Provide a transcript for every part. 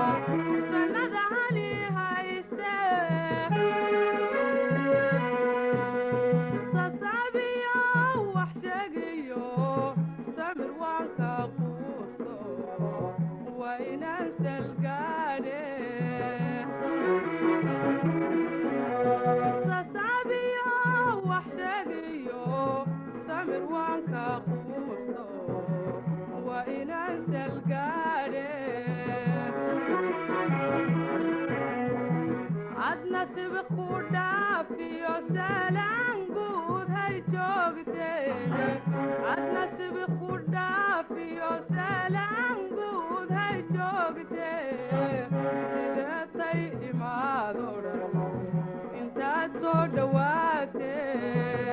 sanada hali hayste sasaabiyo wax sheegayo samir waanka quusto waa inaan salgaadhe sasaabiyo wax sheegayo samir waanka quusto waa inaan salgaadhe adna sibiq ku dhaafiyo salaan guud hay joogteene adna sibiq ku dhaafiyo salaan guud hay joogtee sideetay imaado dhan intaad soo dhowaatee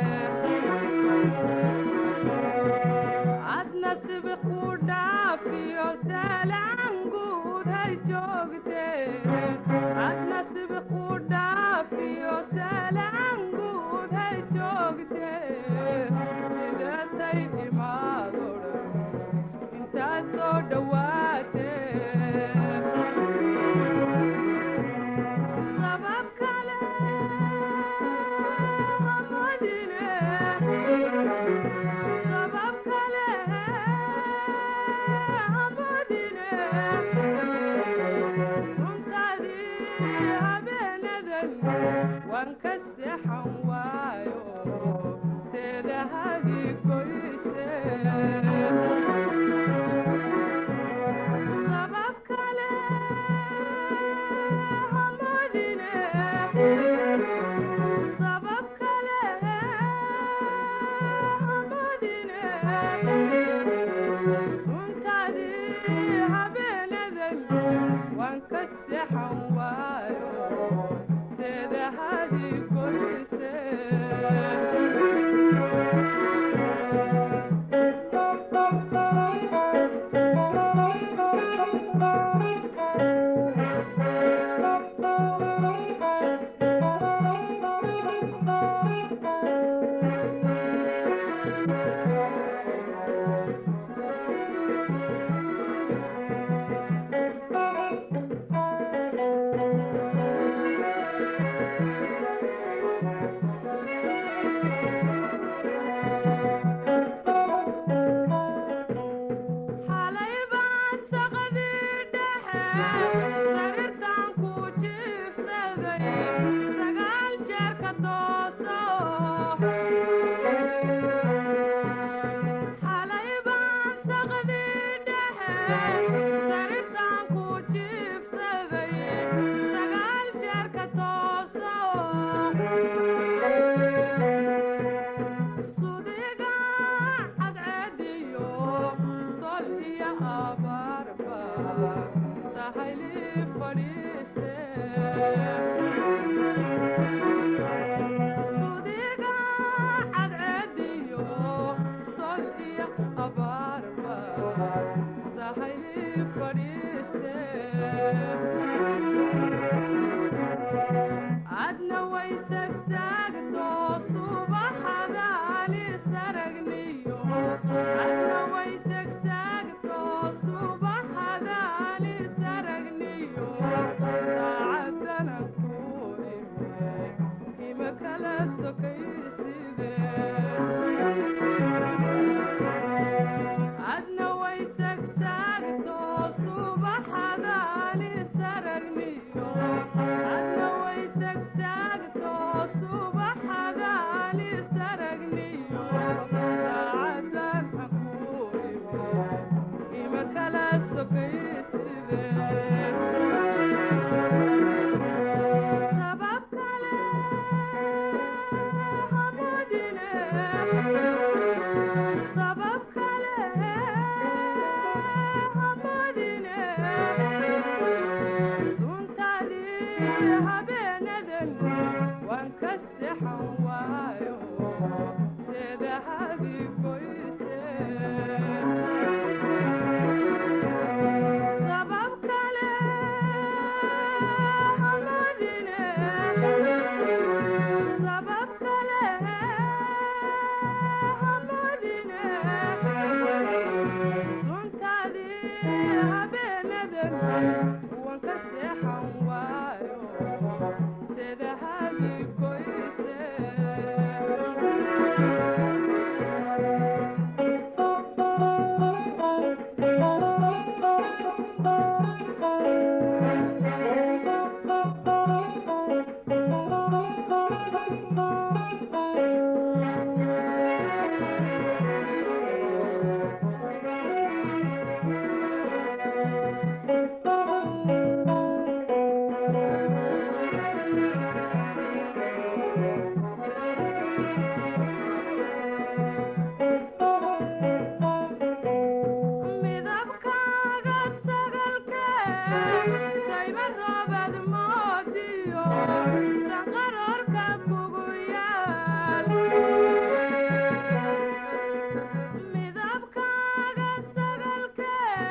adna sibiq ku dhaafiyo salaan guud hay joogtee adna sibiq ku dhaafiyo salaan guud hay joogtee sideetay imaado dhan intaad soo dhowaatee sabab kale hamadine sabab kale hamadine suntaadii habeenadan waan ka seexan waayo seedahadii goyse sabab kale hamadine sabab kale hamadine suntaadii habeenadan waan ka seexan waayo seedahadii goyse xalay baan saqadii dhexe sariirtaan ku jiifsaday sagaal jeer ka tooso xalay baan saqadii dhexe sariirtaan ku jiifsaday sagaal jeer ka tooso sudiga cadceediyo sol iyo abaarba sahayli fadhiiste sudiga cadceediyo sol iyo abaarba sahayli fadhiiste adna way sagsaagto subaxadaani saragniyo adna way sagsaagto subaxadaani saragniyo saacadana ku ime ima kala sokayside adna way sagsaagto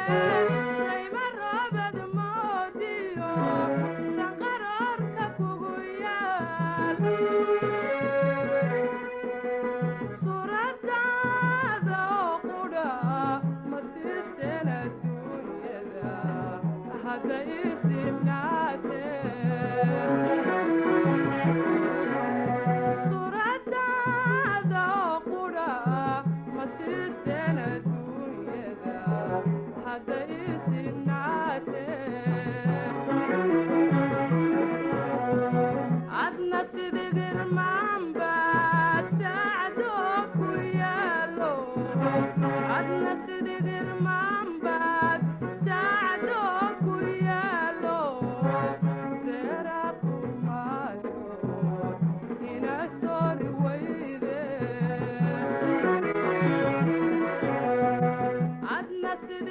sayma roobad moodiyo sanqaroorka kugu yaal suuradaada oo qudha ma siisteen adduunyada hadda isinaatee suuradaada oo qudha ma siisteen adduunyada hadda isinaatee adna sidigirmaanba tacdo ku yaalo adna sidigirmaanbaad sacdo ku yaalo seera kumaayo ina soori weyde adna sidi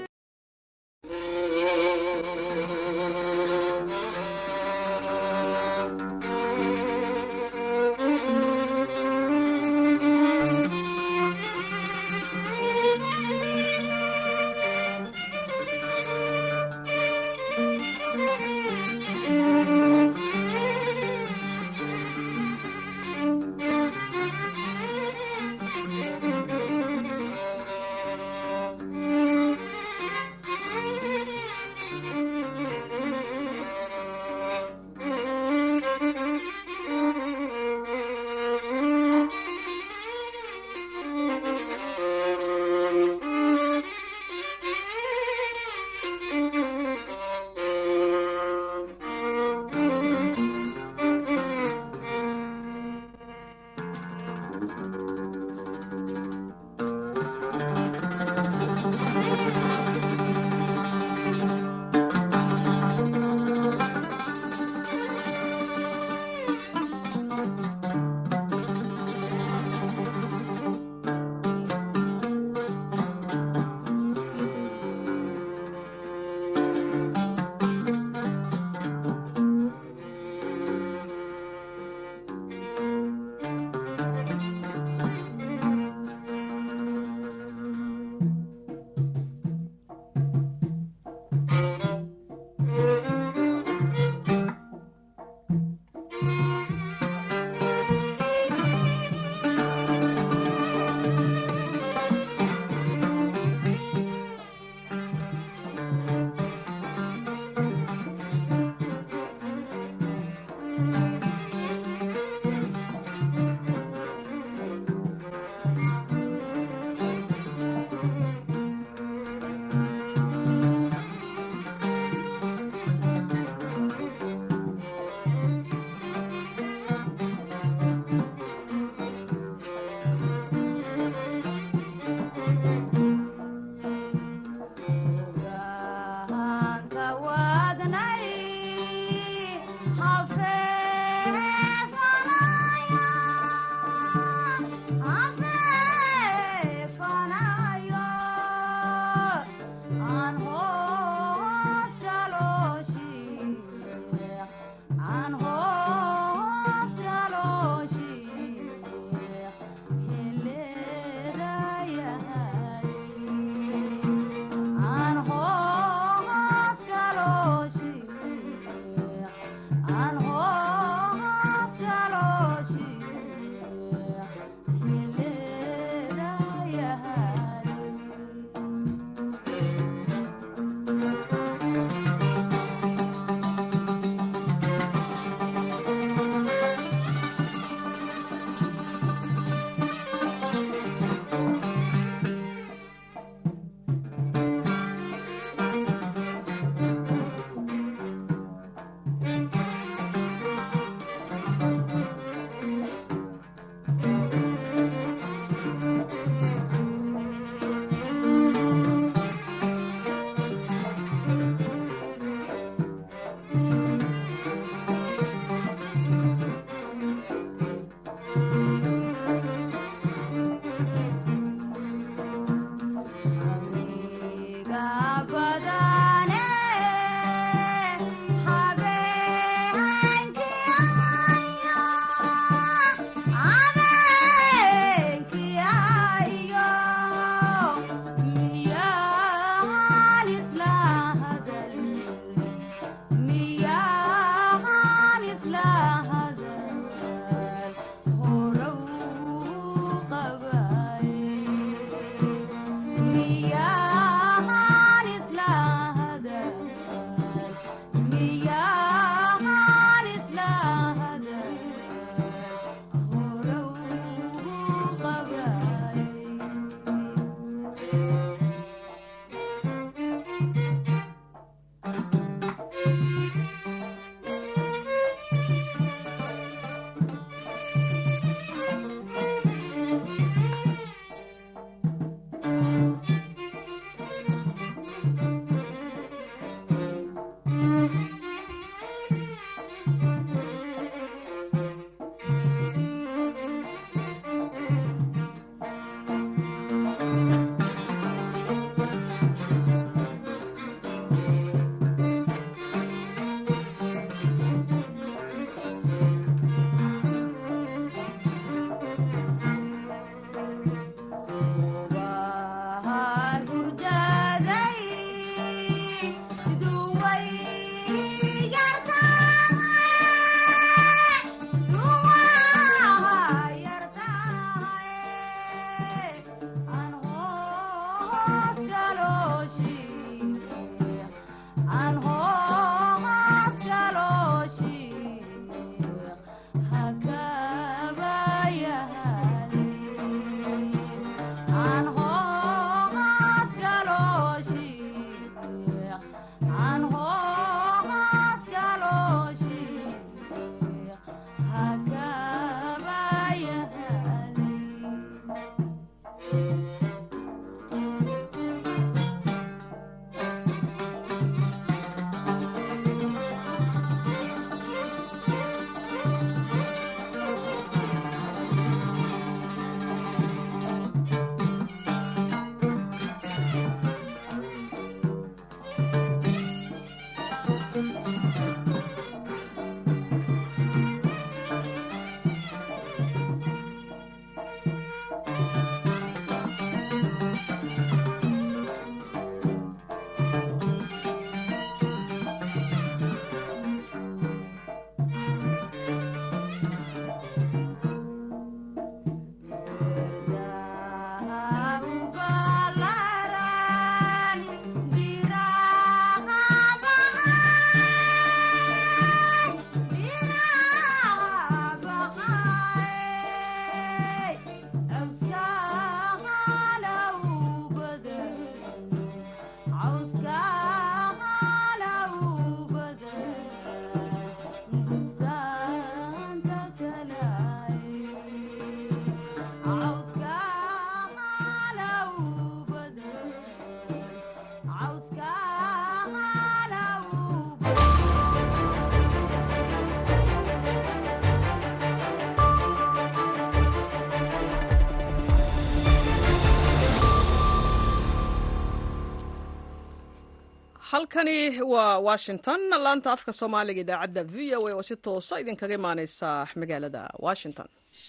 halkani waa washington laanta afka soomaaliga idaacadda v o a oo si toosa idinkaga imaaneysa magaalada washington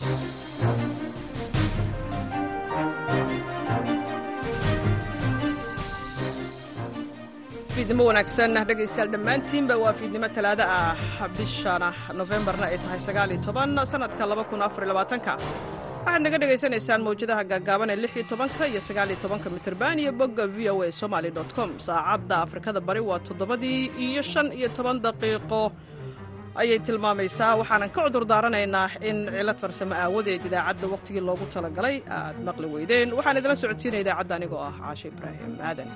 fiidnimo wanaagsan dhegaystayaal dhammaantiinba waa fiidnimo talaado ah bishana nofembarna ay tahay sagaaliyo toban sanadka laba kun afar labaatanka waxaad naga dhegaysanaysaan mawjadaha gaagaaban ee lix iyo tobanka iyo sagaaliyo tobanka mitirban iyo bogga v o a somaali dot com saacadda afrikada bari waa toddobadii iyo shan iyo toban daqiiqo ayay tilmaamaysaa waxaanan ka cudur daaranaynaa in cilad farsamo aawadeed idaacadda wakhtigii loogu talagalay aad maqli weydeen waxaan idila socodsiinaya idaacadda anigoo ah caashe ibraahim aadan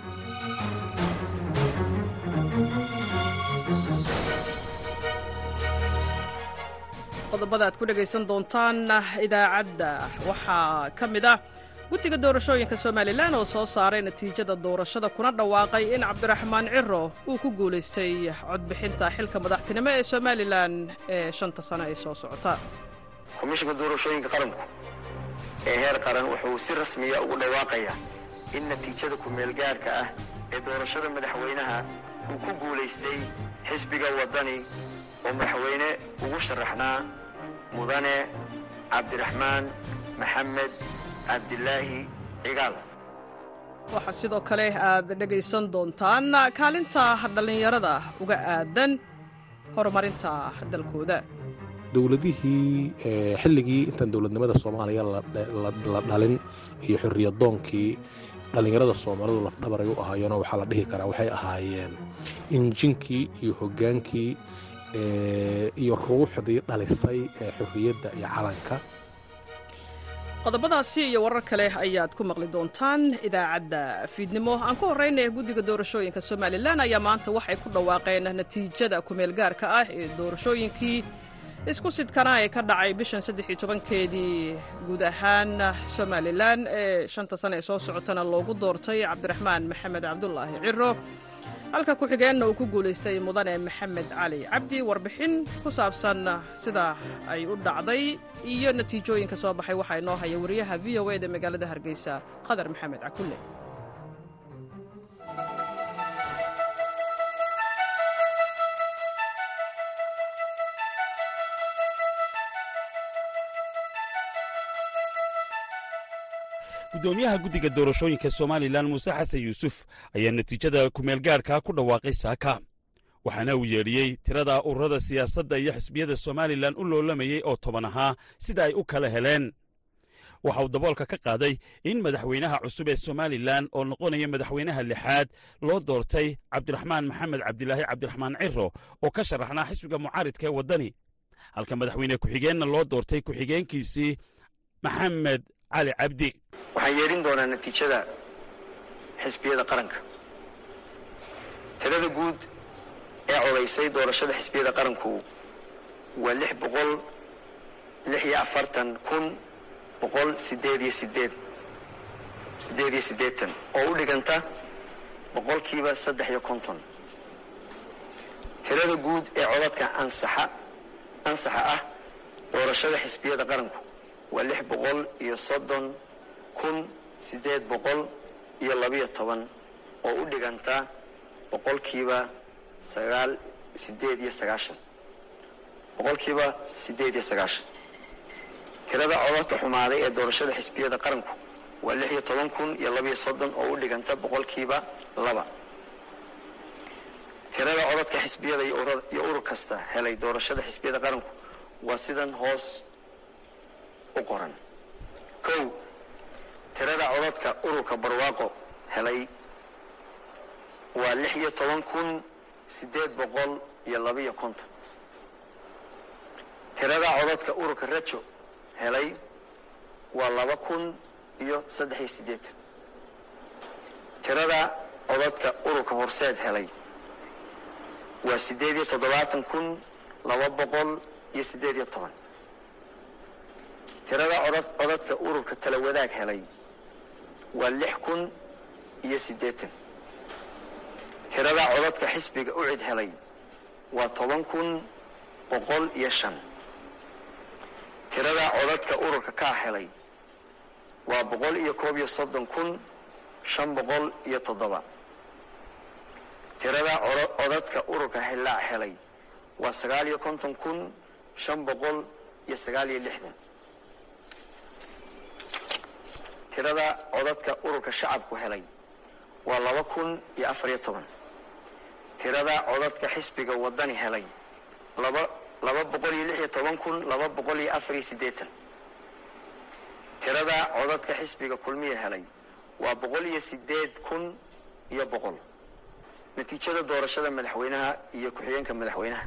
qodobada aad ku dhegaysan doontaan idaacadda waxaa ka mid ah guddiga doorashooyinka somalilan oo soo saaray natiijada doorashada kuna dhawaaqay in cabdiraxmaan ciro uu ku guulaystay codbixinta xilka madaxtinimo ee somalilan ee shanta sano ee soo socota komishinka doorashooyinka qaranku ee heer qaran wuxuu si rasmiya ugu dhawaaqayaa in natiijada ku-meelgaarka ah ee doorashada madaxweynaha uu ku guulaystay xisbiga waddani oo madaxweyne ugu sharaxnaa mudane cabdiraxmaan maxamed cabdilaahi cigaal waxaa sidoo kale aad dhegaysan doontaan kaalinta dhallinyarada uga aadan horumarinta dalkooda dowladihii xilligii intaan dowladnimada soomaaliya la dhalin iyo xorriyadoonkii dhallinyarada soomaalidu lafdhabaray u ahaayeenoo waxaa la dhihi karaa waxay ahaayeen injinkii iyo hoggaankii iyo ruuxdii dhalisay ee xorriyadda iyo calanka qodobadaasi iyo warar kale ayaad ku maqli doontaan idaacadda fiidnimo aan ku horraynaya guddiga doorashooyinka somalilan ayaa maanta waxay ku dhawaaqeen natiijada kumeelgaarka ah ee doorashooyinkii isku sidkana ee ka dhacay bishan saddexiyo tobankeedii guud ahaan somalilan ee shanta sane ee soo socotana loogu doortay cabdiraxmaan maxamed cabdulaahi ciro halka ku-xigeenna uu ku guulaystay mudane maxamed cali cabdi warbixin ku saabsan sida ay u dhacday iyo natiijooyinka soo baxay waxaa inoo haya wariyaha v o eda magaalada hargeysa qadar maxamed cakulle gudoomiyaha guddiga doorashooyinka somalilan muuse xasan yuusuf ayaa natiijada kumeelgaarka ku dhawaaqay saaka waxaana uu yeedhiyey tirada ururada siyaasadda iyo xisbiyada somalilan u loolamayey oo toban ahaa sida ay u kala heleen waxa uu daboolka ka qaaday in madaxweynaha cusub ee somalilan oo noqonaya madaxweynaha lixaad loo doortay cabdiraxmaan maxamed cabdilaahi cabdiraxmaan ciro oo ka sharaxnaa xisbiga mucaaridka ee waddani halka madaxweyne ku-xigeenna loo doortay ku-xigeenkiisii maxamed cali cabdi waxaan yeedhin doonaa natiijada xisbiyada qaranka tirada guud ee codaysay doorashada xisbiyada qaranku waa lix boqol lix iyo afartan kun boqol sideed iyo sideed siddeed iyo siddeetan oo u dhiganta boqolkiiba saddex iyo konton tirada guud ee codadka ansaxa ansaxa ah doorashada xisbiyada qaranku waa lix boqol iyo soddon kun siddeed boqol iyo labiyo toban oo u dhiganta boqolkiiba sagaal siddeed iyo sagaashan boqolkiiba siddeed iyo sagaashan tirada codadka xumaaday ee doorashada xisbiyada qaranku waa lix iyo toban kun iyo labiyo soddon oo u dhiganta boqolkiiba laba tirada codadka xisbiyada iyo urur kasta helay doorashada xisbiyada qaranku waa sidan hoos u qoran kow tirada codadka ururka barwaaqo helay waa lix iyo toban kun siddeed boqol iyo labiyo konton tirada codadka ururka rajo helay waa laba kun iyo saddex iyo siddeetan tirada codadka ururka horseed helay waa siddeed iyo toddobaatan kun laba boqol iyo siddeed iyo toban tirada codad codadka ururka tala wadaag helay waa lix kun iyo siddeetan tirada codadka xisbiga ucid helay waa toban kun boqol iyo shan tirada codadka ururka kaa helay waa boqol iyo koob iyo soddon kun shan boqol iyo toddoba tirada codadka ururka hillaac helay waa sagaal iyo konton kun shan boqol iyo sagaal iyo lixdan tirada codadka ururka shacabku helay waa laba kun iyo afar iyo toban tirada codadka xisbiga wadani helay laba laba boqol iyo lix iyo toban kun laba boqol iyo afar iyo siddeetan tirada codadka xisbiga kulmiya helay waa boqol iyo siddeed kun iyo boqol natiijada doorashada madaxweynaha iyo ku-xigeenka madaxweynaha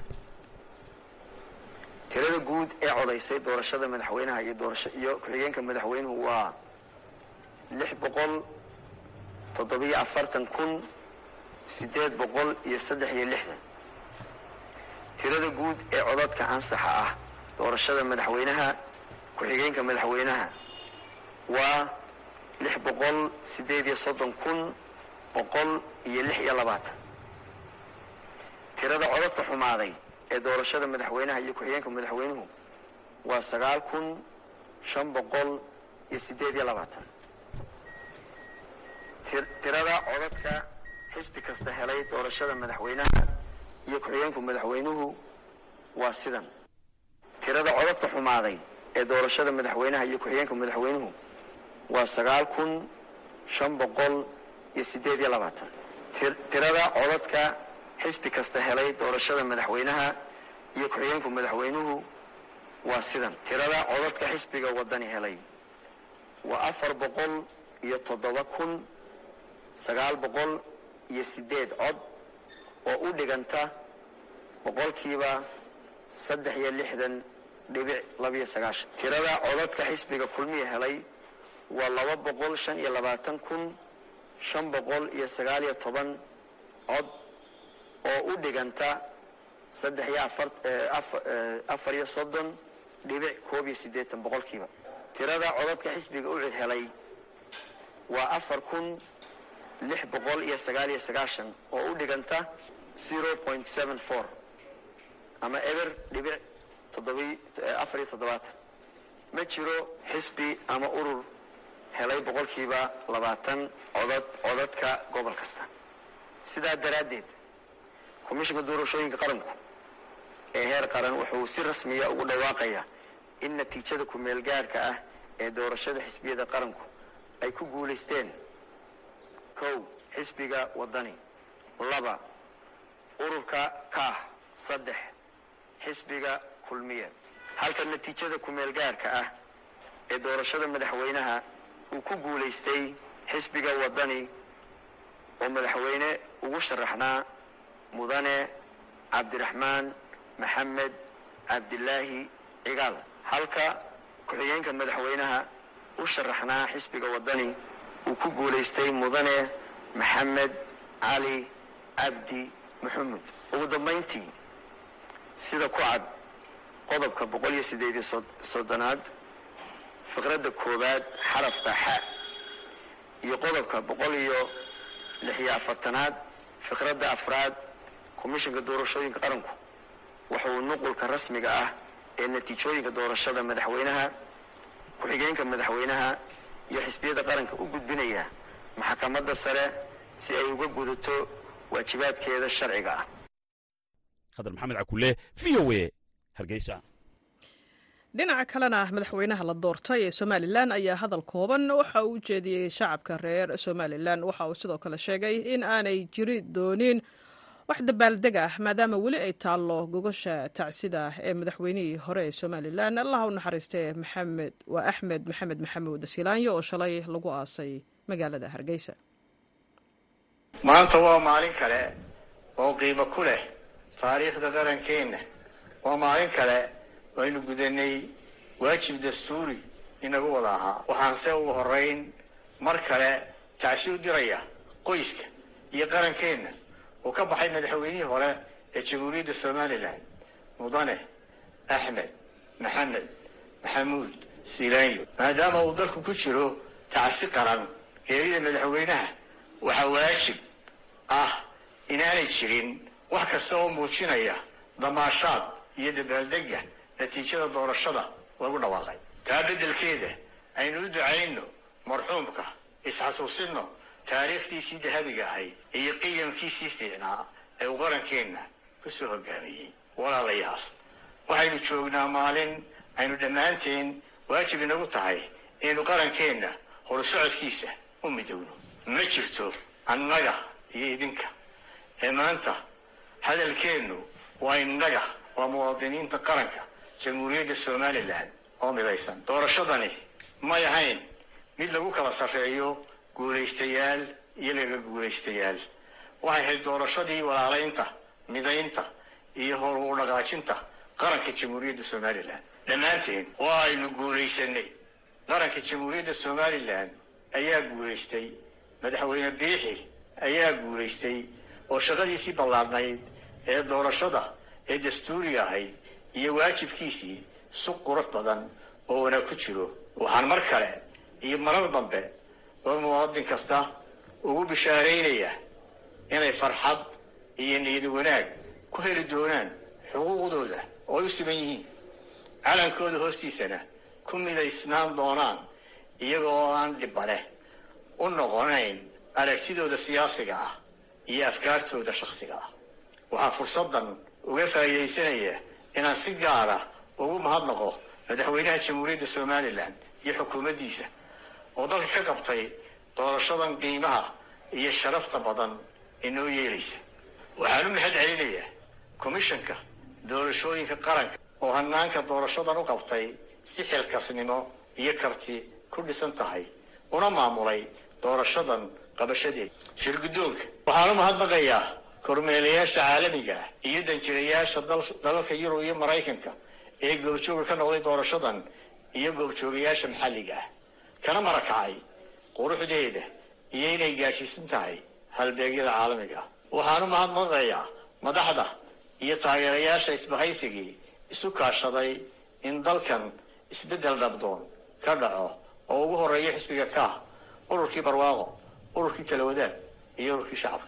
tirada guud ee codaysay doorashada madaxweynaha iyo doorasho iyo ku-xigeenka madaxweynuhu waa lix boqol toddobiyo afartan kun siddeed boqol iyo saddex iyo lixdan tirada guud ee codadka ansaxa ah doorashada madaxweynaha ku-xigeenka madaxweynaha waa lix boqol siddeed iyo soddon kun boqol iyo lix iyo labaatan tirada codadka xumaaday ee doorashada madaxweynaha iyo ku-xigeenka madaxweynuhu waa sagaal kun shan boqol iyo siddeed iyo labaatan tirada codadka xisbi kasta helay doorashada madaxweynaha iyo ku-xigeenku madaxweynuhu waa sidan tirada codadka xumaaday ee doorashada madaxweynaha iyo ku-xigeenka madaxweynuhu waa sagaal kun shan boqol iyo siddeed iyo labaatan tirada codadka xisbi kasta helay doorashada madaxweynaha iyo ku-xigeenku madaxweynuhu waa sidan tirada codadka xisbiga wadani helay waa afar boqol iyo toddoba kun sagaal boqol iyo siddeed cod oo u dhiganta boqolkiiba saddex iyo lixdan dhibic labiyo sagaashan tirada codadka xisbiga kulmiya helay waa laba boqol shan iyo labaatan kun shan boqol iyo sagaal iyo toban cod oo u dhiganta saddex iyo afar iyo soddon dhibic koob iyo siddeetan boqolkiiba tirada codadka xisbiga ucid helay waa afar kun lix boqol iyo sagaal iyo sagaashan oo u dhiganta zero point seven four ama eber dhibic toddobi afar iyo toddobaatan ma jiro xisbi ama urur helay boqolkiiba labaatan codad codadka gobol kasta sidaa daraaddeed komishinka doorashooyinka qaranku ee heer qaran wuxuu si rasmiya ugu dhawaaqayaa in natiijada ku-meel gaarhka ah ee doorashada xisbiyada qaranku ay ku guulaysteen kow xisbiga wadani laba ururka kaah saddex xisbiga kulmiye halka natiijada ku-meel gaarka ah ee doorashada madaxweynaha uu ku guulaystay xisbiga wadani oo madaxweyne ugu sharaxnaa mudane cabdiraxmaan maxamed cabdilaahi cigaal halka ku-xigeenka madaxweynaha u sharaxnaa xisbiga wadani uu ku guulaystay mudane maxamed cali cabdi maxamed ugu dambayntii sida ku cad qodobka boqol iyo siddeed iyo soddonaad fiqradda koowaad xarafka xa iyo qodobka boqol iyo lix iyo afartanaad fiqradda afraad komishinka doorashooyinka qaranku wuxuu nuqulka rasmiga ah ee natiijooyinka doorashada madaxweynaha ku-xigeenka madaxweynaha iyo xisbiyada qaranka u gudbinayaa maxkamadda sare si ay uga gudato waajibaadkeeda sharciga ah khadar maxamed cakule v o e hargeysa dhinaca kalena madaxweynaha la doortay ee somalilan ayaa hadal kooban waxa uu u jeediyey shacabka reer somalilan waxa uu sidoo kale sheegay in aanay jiri doonin wax dabaaldeg ah maadaama weli ay taallo gogosha tacsida ee madaxweynihii hore ee somalilan allah u naxariistee maxamed waa axmed maxamed maxamuud asilaanyo oo shalay lagu aasay magaalada hargeysa maanta waa maalin kale oo qiimo ku leh taariikhda qarankeenna waa maalin kale aynu gudanay waajib dastuuri inagu wada ahaa waxaanse ugu horeyn mar kale tacsi u diraya qoyska iyo qarankeenna uu ka baxay madaxweynihii hore ee jamhuuriyadda somalilan mudane axmed maxamed maxamuud silaanyo maadaama uu dalku ku jiro tacsi qaran geerida madaxweynaha waxaa waajib ah inaanay jirin wax kasta oo muujinaya damaashaad iyo dabaaldega natiijada doorashada lagu dhawaaqay taa beddelkeeda aynu u ducayno marxuumka isxasuusinno taariikhdiisii dahabiga ahayd iyo qiyamkiisii fiicnaa ee uu qarankeenna ku soo hogaamiyey walaalayaal waxaynu joognaa maalin aynu dhammaanteen waajib inagu tahay inaynu qarankeenna horusocodkiisa u midowno ma jirto annaga iyo idinka ee maanta hadalkeennu waa innaga waa muwaadiniinta qaranka jamhuuriyadda somalilan oo midaysan doorashadani may ahayn mid lagu kala sarreeyo guulaystayaal iyo laga guulaystayaal waxay ahayd doorashadii walaalaynta midaynta iyo hor u dhaqaajinta qaranka jamhuuriyadda somalilan dhammaanteen waa aynu guulaysanay qaranka jamhuuriyadda somalilan ayaa guulaystay madaxweyne biixi ayaa guulaystay oo shaqadiisii ballaarnayd ee doorashada ee dastuuriga ahayd iyo waajibkiisii si qurux badan oo wanaag ku jiro waxaan mar kale iyo marar dambe oo muwaadin kasta ugu bishaaraynaya inay farxad iyo niyad wanaag ku heli doonaan xuquuqdooda oo ay u siman yihiin calankooda hoostiisana ku midaysnaan doonaan iyaga oo aan dhibane u noqonayn aragtidooda siyaasiga ah iyo afkaartooda shakhsiga ah waxaa fursaddan uga faa'iidaysanaya inaan si gaara ugu mahadnaqo madaxweynaha jamhuuriyadda somalilan iyo xukuumaddiisa oo dalka ka qabtay doorashadan qiimaha iyo sharafta badan inoo yeelaysa waxaan u mahad celinayaa komishanka doorashooyinka qaranka oo hanaanka doorashadan u qabtay si xilkasnimo iyo karti ku dhisan tahay una maamulay doorashadan qabashadeeda shirguddoonka waxaan u mahadnaqayaa kormeelayaasha caalamiga ah iyo danjirayaasha dalalka yurub iyo maraykanka ee goobjooga ka noqday doorashadan iyo goobjoogayaasha maxalliga ah kana marakacay quruxdeeda iyo inay gaashiisan tahay halbeegyada caalamiga ah waxaan u mahadnaqayaa madaxda iyo taageerayaasha isbahaysigii isu kaashaday in dalkan isbeddel dhabdoon ka dhaco oo ugu horeeya xisbiga kaah ururkii barwaaqo ururkii talawadaad iyo ururkii shacabka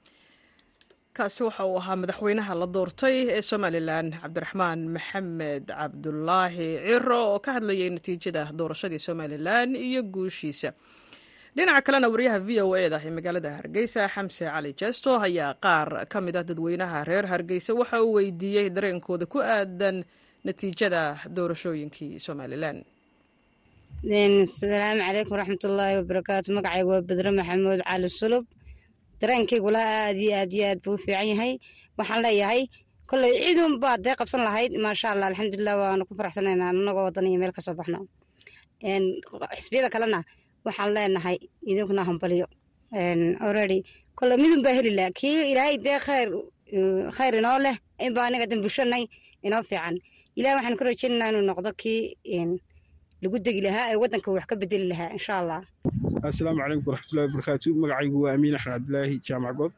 kaasi waxa uu ahaa madaxweynaha la doortay ee somalilan cabdiraxmaan maxamed cabdulaahi ciro oo ka hadlayay natiijada doorashadii somalilan iyo guushiisa dhinaca kalena wariyaha v o e da ee magaalada hargeysa xamse cali jesto ayaa qaar ka mid ah dadweynaha reer hargeysa waxa uu weydiiyey dareenkooda ku aadan natiijada doorashooyinkii somalilan asalaamu calaykum waraxmatullaahi wabarakaatu magacayga waa bedre maxamuud cali sulub dareenkaygula aad iyo aad iyo aad buu u fiican yahay waxaan leeyahay kolley ciidun baad dee qabsan lahayd maasha allah alxamdulilah waanu ku faraxsanaynaa anagoo wadan iyo meel kasoo baxno xisbiyada kalena waxaan leenahay idinkuna hambaliyo already kolley midun baa heli laha kii ilaahay dee khayr khayr inoo leh inba aniga dan bushanay inoo fiican ilaah waxaan ka rajaynaynaa inuu noqdo kii lagu degi lahaa ee waddanka wax ka bedeli lahaa insha allah assalaamu calaykum waraxmatullahi wabarakaatu magacaygu waa amiin axmed cabdilaahi jaamac good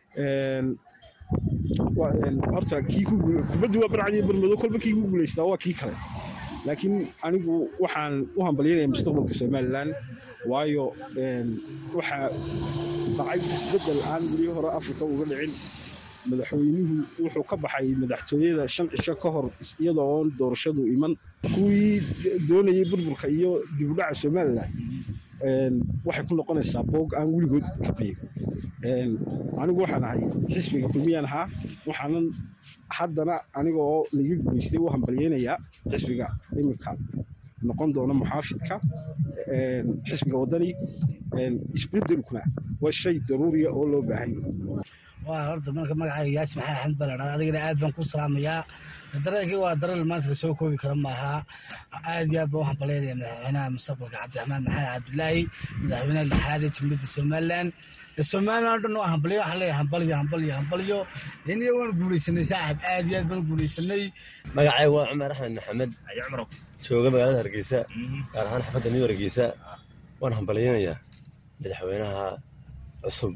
horta kii kubaddu waa barcadiyo barmado kolba kii ku guulaystaa waa kii kale laakiin anigu waxaan u hambalyanaya mustaqbalka somalilan waayo waxaa dhacay isbeddel aan weli hore afrika uga dhicin madaxweynuhu wuxuu ka baxay madaxtooyada shan cisho ka hor iyadoo oon doorashadu iman kuwii doonayay burburka iyo dibudhaca somalilan waxay ku noqonaysaa boog aan weligood ka biyin anigu waxaan ahay xisbiga kulmiyaan ahaa waxaanan haddana aniga oo laga guulaystay u hambalyeynayaa xisbiga iminka noqon doona muxaafidka xisbiga waddani isbedelkuna waa shay daruuriya oo loo baahan waa horta marka magacayga yaasi maxay axmed baa la dhahda adigana aad baan ku salaamayaa dareenkii waa dareen maanta la soo koobi kara maaha aad iyo aad baan u hambalyaynaya madaxweynaha mustaqbalka cabdiraxmaan maxamed cabdilaahi madaxweynaha lixaad ee jamhuuriyadda somalilan somalilan o dhan oo hambalyo waxaan leeyahay hambalyo hambalyo hambalyo iniga waan guulaysanay saaxib aad iyo aad baan u guulaysanay magacayga waa cumar axmed maxamed jooga magaalada hargeysa gaar ahaan xafadda new hargeysa waan hambalyaynayaa madaxweynaha cusub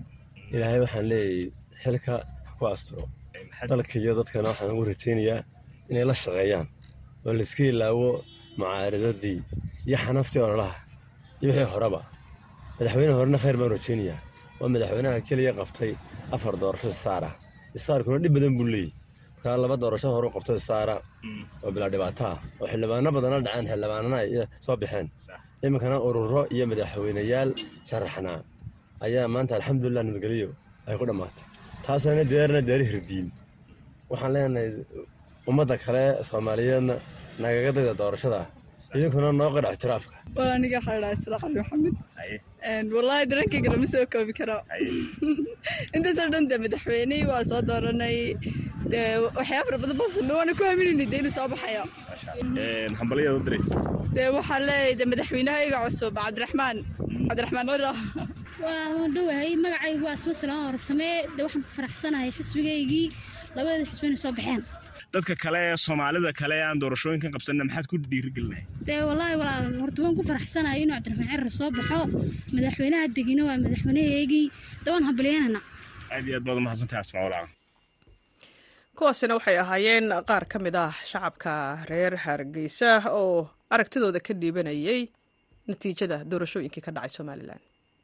ilaahay waxaan leeyahay xilka ha ku asturo dalka iyo dadkana waxaan ugu rajaynayaa inay la shaqeeyaan oo layska ilaawo mucaaradadii iyo xanaftii ololaha iyo wixii horeba madaxweyne horena khayr baan rajaynayaa waa madaxweynaha keliya qabtay afar doorasho isaara isaarkuna dhib badan buu leeyahy markaa laba doorasho horu qabto isaara oo bilaa dhibaato ah oo xildhibaano badana dhaceen xildhibaanana ay soo baxeen iminkana ururo iyo madaxweyneyaal sharaxnaa ayaa maanta alxamdulilah nabadgelyo ay ku dhammaatay taasana deerna deeri hirdiin waxaan leenahay ummadda kale soomaaliyeedna nagaga dayda doorashada idinkuna noo qadha ictiraafka waa aniga waxaa dhahaa isla cali maxamed wallaahi dareenkayga lama soo koobi karo intaasoo dhan dee madaxweyney waa soo dooranay dee waxyaaba fara badan boo samey waana ku haminayna dee inuu soo baxayo hambalyaad u diraysa dee waxaa leeyahay dee madaxweynahayga cusub cabdiraxmaan cabdiraxmaan cira waa dhowahay magacaygu waa asma salaan horsamee dee waxaan ku faraxsanahay xisbigaygii labada xisbi inay soo baxeen dadka kale ee soomaalida kale aan doorashooyinkan qabsanna maxaad ku dhiirigelinahay dee wallaahi walaal horta waan ku faraxsanahay inuu cabdiraxmaan cirar soo baxo madaxweynaha degina waa madaxweynahaygii dee waan hambalyaynana aad iyo aad baad umahadsantahay asmaa walaa kuwaasina waxay ahaayeen qaar ka mid ah shacabka reer hargeysa oo aragtidooda ka dhiibanayay natiijada doorashooyinkii ka dhacay somalilan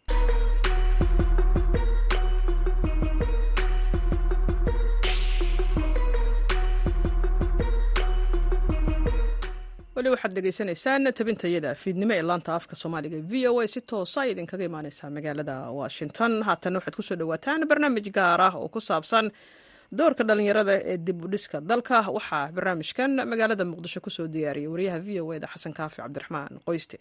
weli waxaad dhegaysanaysaan tabintayada fiidnimo ee laanta afka soomaaliga v o a si toosa idinkaga imaaneysaa magaalada washington haatan waxaad kusoo dhawaataan barnaamij gaar ah oo ku saabsan doorka dhalinyarada ee dib u dhiska dalka waxaa barnaamijkan magaalada muqdisho kusoo diyaariyay wariyaha v o eda xasan kaafi cabdiraxmaan qoyste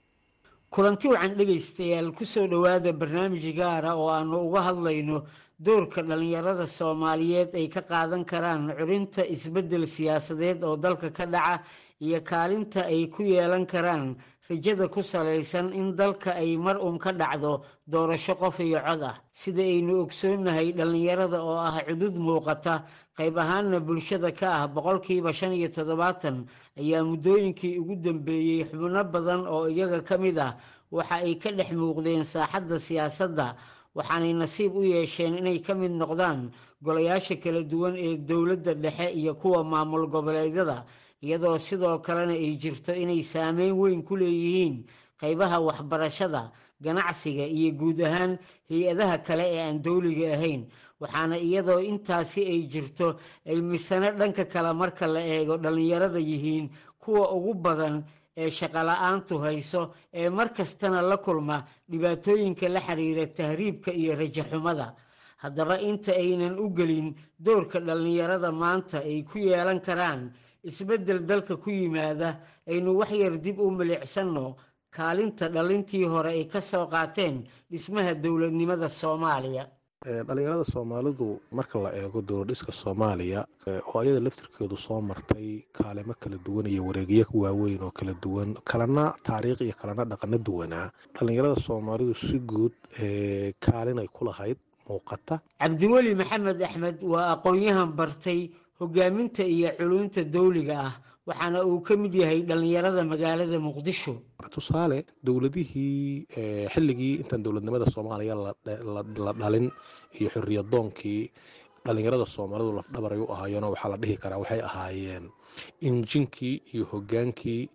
kulanti wacan dhegaystayaal kusoo dhowaada barnaamij gaara oo aanu uga hadlayno doorka dhalinyarada soomaaliyeed ay ka qaadan karaan curinta isbeddel siyaasadeed oo dalka ka dhaca iyo kaalinta ay ku yeelan karaan rajada ku salaysan in dalka ay mar uun ka dhacdo doorasho qof iyo cod ah sida aynu ogsoonnahay dhallinyarada oo ah cudud muuqata qayb ahaanna bulshada ka ah boqolkiiba shan iyo toddobaatan ayaa muddooyinkii ugu dambeeyey xubno badan oo iyaga ka mid ah waxa ay ka dhex muuqdeen saaxadda siyaasadda waxaanay nasiib u yeesheen inay ka mid noqdaan golayaasha kala duwan ee dowladda dhexe iyo kuwa maamul goboleedyada iyadoo sidoo kalena ay jirto inay saameyn weyn ku leeyihiin qaybaha waxbarashada ganacsiga iyo guud ahaan hay-adaha kale ee aan dowliga ahayn waxaana iyadoo intaasi ay jirto ay misano dhanka kale marka la eego dhallinyarada yihiin kuwa ugu badan ee shaqola-aantu hayso ee mar kastana la kulma dhibaatooyinka la xiriira tahriibka iyo rajaxumada haddaba inta aynan u gelin doorka dhallinyarada maanta ay ku yeelan karaan isbeddel dalka ku yimaada aynu waxyar dib u milicsanno kaalinta dhalintii hore ay ka soo qaateen dhismaha dowladnimada soomaaliya dhalinyarada soomaalidu marka la eego dowladhiska soomaaliya oo ayada laftirkeedu soo martay kaalimo kala duwan iyo wareegyo waaweyn oo kala duwan kalena taariikh iyo kalena dhaqano duwanaa dhalinyarada soomaalidu si guud kaalin ay ku lahayd muuqata cabdiweli maxamed axmed waa aqoon-yahan bartay hogaaminta iyo culunta dowliga ah waxaana uu ka mid yahay dhallinyarada magaalada muqdisho tusaale dowladihii xilligii intaan dowladnimada soomaaliya la dhalin iyo xoriyadoonkii dhalinyarada soomaalidu lafdhabaray u ahaayeenoo waxaa la dhihi karaa waxay ahaayeen injinkii iyo hogaankii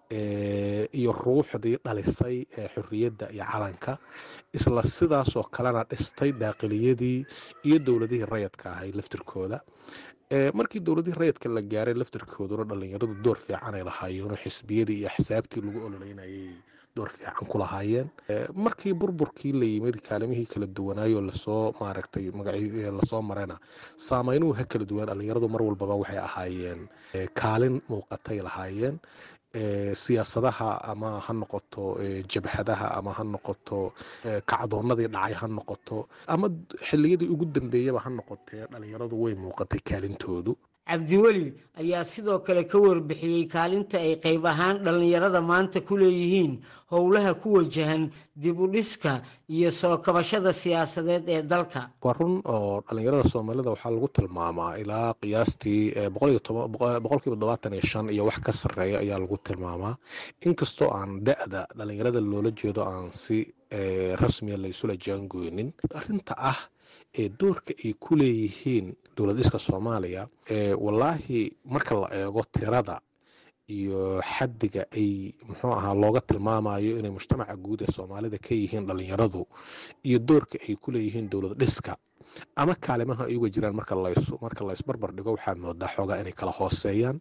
iyo ruuxdii dhalisay ee xorriyadda iyo calanka isla sidaasoo kalena dhistay daaqiliyadii iyo dowladihii rayadka ahay laftirkooda markii dowladihii rayadka la gaaray laftirkooduna dhalinyaradu door fiicanay lahaayeenoo xisbiyadii iyo axsaabtii lagu ololeynayay door fiican ku lahaayeen markii burburkii la yimid kaalimihii kala duwanaayoo lasoo maaragtay lasoo marayna saameynuhu ha kala duwan dhalinyaradu mar walbaba waxay ahaayeen kaalin muuqatay lahaayeen siyaasadaha ama ha noqoto jabhadaha ama ha noqoto kacdoonadii dhacay ha noqoto ama xiliyadii ugu dambeeyaba ha noqotee dhalinyaradu way muuqatay kaalintoodu cabdiweli ayaa sidoo kale ka warbixiyey kaalinta ay qayb ahaan dhallinyarada maanta ku leeyihiin howlaha ku wajahan dib u dhiska iyo soo kabashada siyaasadeed ee dalka waa run oo dhalinyarada soomaalida waxaa lagu tilmaamaa ilaa qiyaastii boqolkiiba todobaatan iyo shan iyo wax ka sarreeya ayaa lagu tilmaamaa inkastoo aan da-da dhalinyarada loola jeedo aan si rasmiya la isula jaangoynin arrinta ah ee doorka ay ku leeyihiin dowlad dhiska soomaaliya wallaahi marka la eego tirada iyo xaddiga ay muxuu ahaa looga tilmaamayo inay mujtamaca guud ee soomaalida ka yihiin dhalinyaradu iyo doorka ay ku leeyihiin dowlad dhiska ama kaalimaha ay uga jiraan marka marka laysbarbar dhigo waxaad moodaa xoogaa inay kala hooseeyaan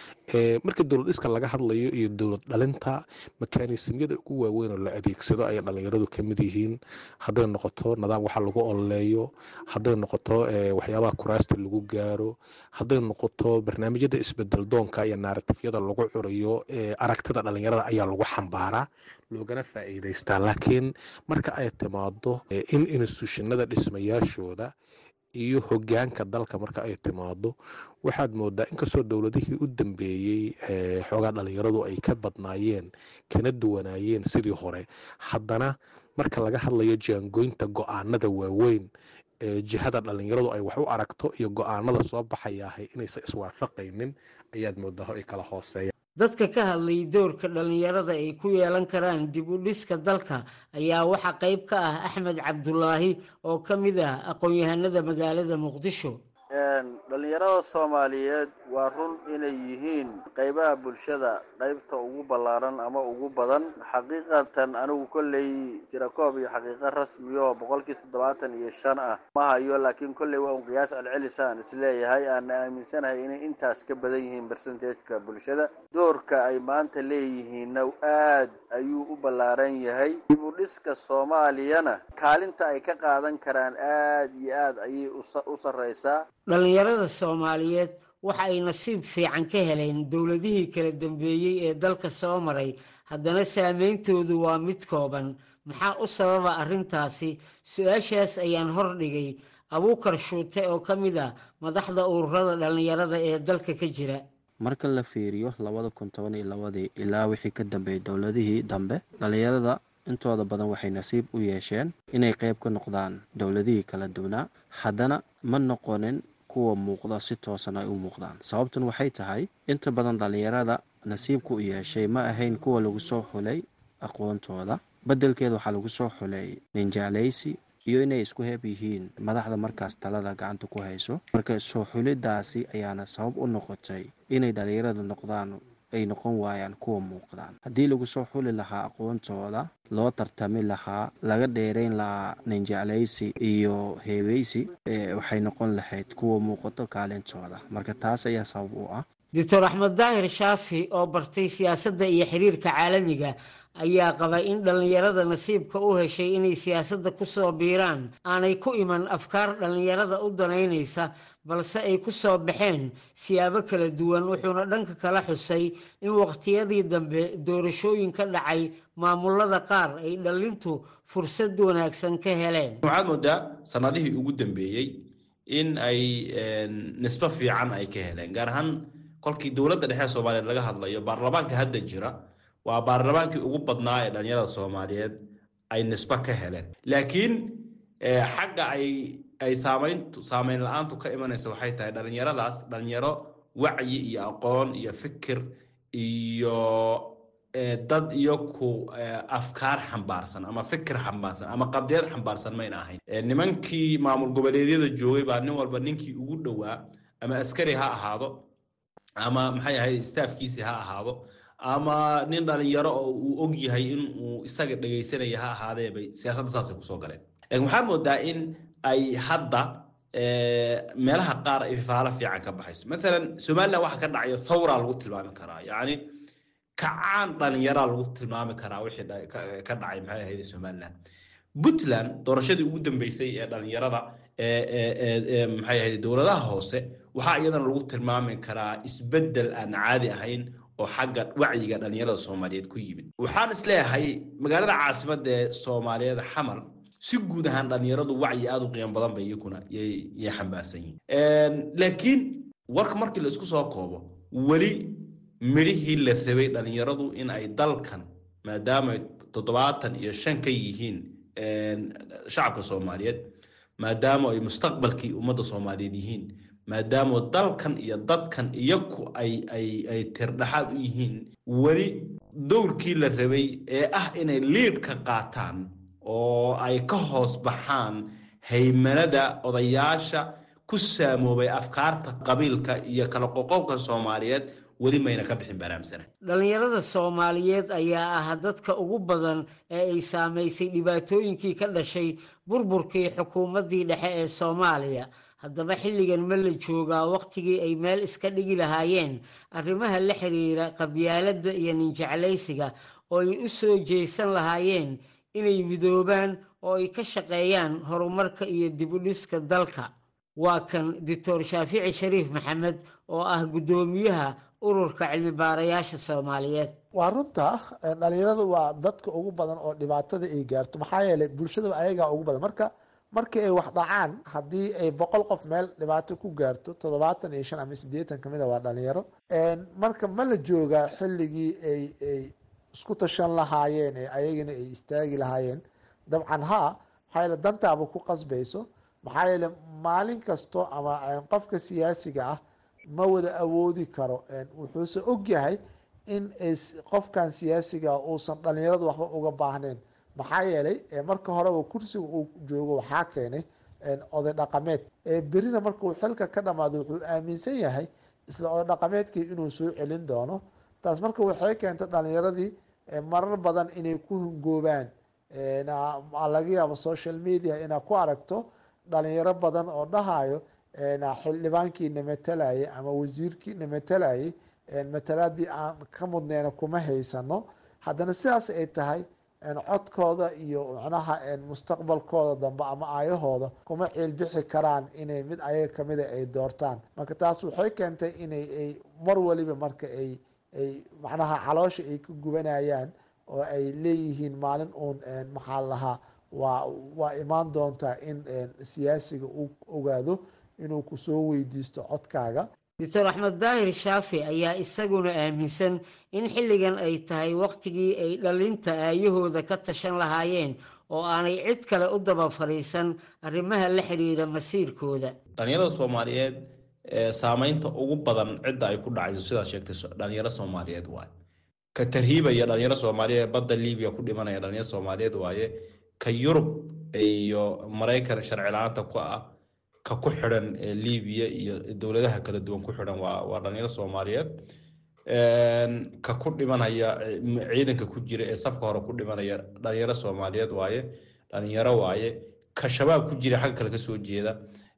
marka dowlad dhiska laga hadlayo iyo dowlad dhalinta makaanisimyada ugu waaweyn oo la adeegsado ayay dhalinyaradu ka mid yihiin hadday noqoto nidaam waxa lagu ololeeyo hadday noqoto waxyaabaha kuraasta lagu gaaro hadday noqoto barnaamijyada isbedel doonka iyo naaratifyada lagu curayo aragtida dhalinyarada ayaa lagu xambaaraa loogana faa'iidaystaa laakiin marka ay timaado in instituushinada dhismayaashooda iyo hogaanka dalka marka ay timaado waxaad moodaa inkastoo dowladihii u dambeeyey xoogaa dhalinyaradu ay ka badnaayeen kana duwanaayeen sidii hore haddana marka laga hadlayo jaangoynta go-aanada waaweyn jihada dhalinyaradu ay wax u aragto iyo go-aanada soo baxayaahay inaysan iswaafaqaynin ayaad moodaa ay kala hooseeyaan dadka ka hadlay doorka dhallinyarada ay ku yeelan karaan dib u dhiska dalka ayaa waxaa qayb ka ah axmed cabdulaahi oo ka mid ah aqoon-yahanada magaalada muqdisho dhalinyarada soomaaliyeed waa run inay yihiin qaybaha bulshada qaybta ugu ballaaran ama ugu badan xaqiiqatan anigu kolley tirakoob iyo xaqiiqo rasmiyo boqolkii toddobaatan iyo shan ah ma hayo laakiin kolley waa un qiyaas celcelisaan isleeyahay aana aaminsanahay inay intaas ka badan yihiin bersentageka bulshada doorka ay maanta leeyihiinna aad ayuu u ballaaran yahay dib u dhiska soomaaliyana kaalinta ay ka qaadan karaan aad iyo aad ayay u sarreysaa dhallinyarada soomaaliyeed waxa ay nasiib fiican ka heleen dowladihii kala dambeeyey ee dalka soo maray haddana saameyntoodu waa mid kooban maxaa u sababa arrintaasi su-aashaas ayaan hordhigay abuukar shuute oo ka mid ah madaxda ururada dhallinyarada ee dalka ka jira marka la fiiriyo labada kun toban iyo labadii ilaa wixii ka dambeeyey dowladihii dambe dhallinyarada intooda badan waxay nasiib u yeesheen inay qayb ka noqdaan dowladihii kala duwanaa haddana ma noqonin kuwa muuqda si toosan ay u muuqdaan sababtan waxay tahay inta badan dhallinyarada nasiibka u yeeshay ma ahayn kuwa lagu soo xulay aqoontooda beddelkeeda waxaa lagu soo xulay ninjeclaysi iyo inay isku heeb yihiin madaxda markaas talada gacanta ku hayso marka soo xulidaasi ayaana sabab u noqotay inay dhallinyarada noqdaan ay noqon waayaan kuwa muuqdaan haddii lagu soo xuli lahaa aqoontooda loo tartami lahaa laga dheerayn lahaa ninjeclaysi iyo heebeysi waxay noqon lahayd kuwa muuqato kaalintooda marka taas ayaa sabab u ah doctor axmed daahir shaafi oo bartay siyaasadda iyo xiriirka caalamiga ayaa qaba in dhallinyarada nasiibka u heshay inay siyaasadda ku soo biiraan aanay ku iman afkaar dhallinyarada u danaynaysa balse ay ku soo baxeen siyaabo kala duwan wuxuuna dhanka kala xusay in waqtiyadii dambe doorashooyin ka dhacay maamulada qaar ay dhallintu fursad wanaagsan ka heleen waxaad moodaa sanadihii ugu dambeeyey in ay nisbo fiican ay ka heleen gaar ahaan kolkii dowladda dhexe soomaaliyeed laga hadlayo baarlamaanka hadda jira waa baarlamaankii ugu badnaa ee dhalinyarada soomaaliyeed ay nisbo ka heleen laakiin xagga ay ay saamayntu saamayn la-aantu ka imanaysa waxay tahay dhalinyaradaas dhalinyaro wacyi iyo aqoon iyo fikir iyo dad iyo ku afkaar xambaarsan ama fikir xambaarsan ama qadiyad xambaarsan mayna ahayn nimankii maamul goboleedyada joogay baa nin walba ninkii ugu dhowaa ama askari ha ahaado ama maxay ahayd staafkiisi ha ahaado ama nin dhalinyaro oo uu og yahay in uu isaga dhegaysanaya ha ahaadee bay siyaasadda saasay kusoo galeen laakiin waxaad moodaa in ay hadda meelaha qaar ay faalo fiican ka baxayso maalan somaliland waxa ka dhacayo thawraa lagu tilmaami karaa yacni kacaan dhalinyaraa lagu tilmaami karaa wixii ka dhacay maxay ahayd somaliland puntland doorashadii ugu dambeysay ee dhalinyarada maxay ahayd dowladaha hoose waxaa iyadana lagu tilmaami karaa isbeddel aan caadi ahayn oo xagga wacyiga dhalinyarada soomaaliyeed ku yimid waxaan isleeyahay magaalada caasimadda ee soomaaliyeed xamar si guud ahaan dhalinyaradu wacyi aada u qiimo badan bay iyakuna yay xambaarsan yihiin laakiin warka markii la isku soo koobo weli midhihii la rabay dhalinyaradu in ay dalkan maadaama toddobaatan iyo shan ka yihiin shacabka soomaaliyeed maadaama ay mustaqbalkii ummadda soomaaliyeed yihiin maadaama dalkan iyo dadkan iyaku ay ay ay tirdhaxaad u yihiin weli dowrkii la rabay ee ah inay liidka qaataan oo ay ka hoos baxaan haymanada odayaasha ku saamoobay afkaarta qabiilka iyo kala qoqobka soomaaliyeed weli mayna ka bixin baraamsana dhallinyarada soomaaliyeed ayaa ah dadka ugu badan ee ay saamaysay dhibaatooyinkii ka dhashay burburkii xukuumaddii dhexe ee soomaaliya haddaba xilligan ma la joogaa wakhtigii ay meel iska dhigi lahaayeen arrimaha la xiriira qabyaaladda iyo ninjeclaysiga oo ay u soo jeesan lahaayeen inay midoobaan oo ay ka shaqeeyaan horumarka iyo dibudhiska dalka waa kan doctor shaafici shariif maxamed oo ah guddoomiyaha ururka cilmi baarayaasha soomaaliyeed waa runta dhalinyaradu waa dadka ugu badan oo dhibaatada ay gaarto maxaa yeelay bulshada ayagaa ugu badan marka markii ay wax dhacaan haddii ay boqol qof meel dhibaato ku gaarto toddobaatan iyo shan ama sideetan kamid a waa dhalinyaro marka ma la joogaa xilligii ay ay isku tashan lahaayeen ee ayagana ay istaagi lahaayeen dabcan haa maxaa yeele dantaaba ku qasbayso maxaa yeele maalin kasto ama qofka siyaasiga ah ma wada awoodi karo wuxuuse ogyahay in qofkan siyaasiga uusan dhalinyaradu waxba uga baahnayn maxaa yeelay marka horeba kursiga uu joogo waxaa keenay oday dhaqameed berina markuu xilka ka dhamaado wuxuu aaminsan yahay isla oday dhaqameedkii inuu soo celin doono taas marka waxay keentay dhalinyaradii marar badan inay ku hungoobaan laga yaabo social media inaad ku aragto dhalinyaro badan oo dhahayo xildhibaankiina matalayay ama wasiirkiina matalayay matalaadii aan ka mudneyna kuma haysano haddana sidaas ay tahay codkooda iyo macnaha mustaqbalkooda dambe ama aayahooda kuma ciilbixi karaan inay mid ayaga kamida ay doortaan marka taas waxay keentay inay ay mar waliba marka ay ay macnaha caloosha ay ka gubanayaan oo ay leeyihiin maalin uun maxaa lahaa waa waa imaan doontaa in siyaasiga uu ogaado inuu kusoo weydiisto codkaaga doctor axmed daahir shaafi ayaa isaguna aaminsan in xilligan ay tahay wakhtigii ay dhalinta aayahooda ka tashan lahaayeen oo aanay cid kale u daba fadhiisan arrimaha la xiriira masiirkooda dhalinyarada soomaaliyeed saameynta ugu badan cidda ay ku dhacayso sidaad sheegtay dhalinyaro soomaaliyeed waaye ka tarhiibaya dhalinyaro soomaaliyeed badda libiya ku dhimanaya dhalinyaro soomaaliyeed waaye ka yurub iyo maraykan sharci la-aanta ku ah ka ku xidhan libiya iyo dowladaha kala duwan ku xidhan waa waa dhalinyaro soomaaliyeed ka ku dhimanaya ciidanka ku jira ee safka hore ku dhimanaya dhalinyaro soomaaliyeed waaye dhalinyaro waaye ka shabaab ku jira xagga kale kasoo jeeda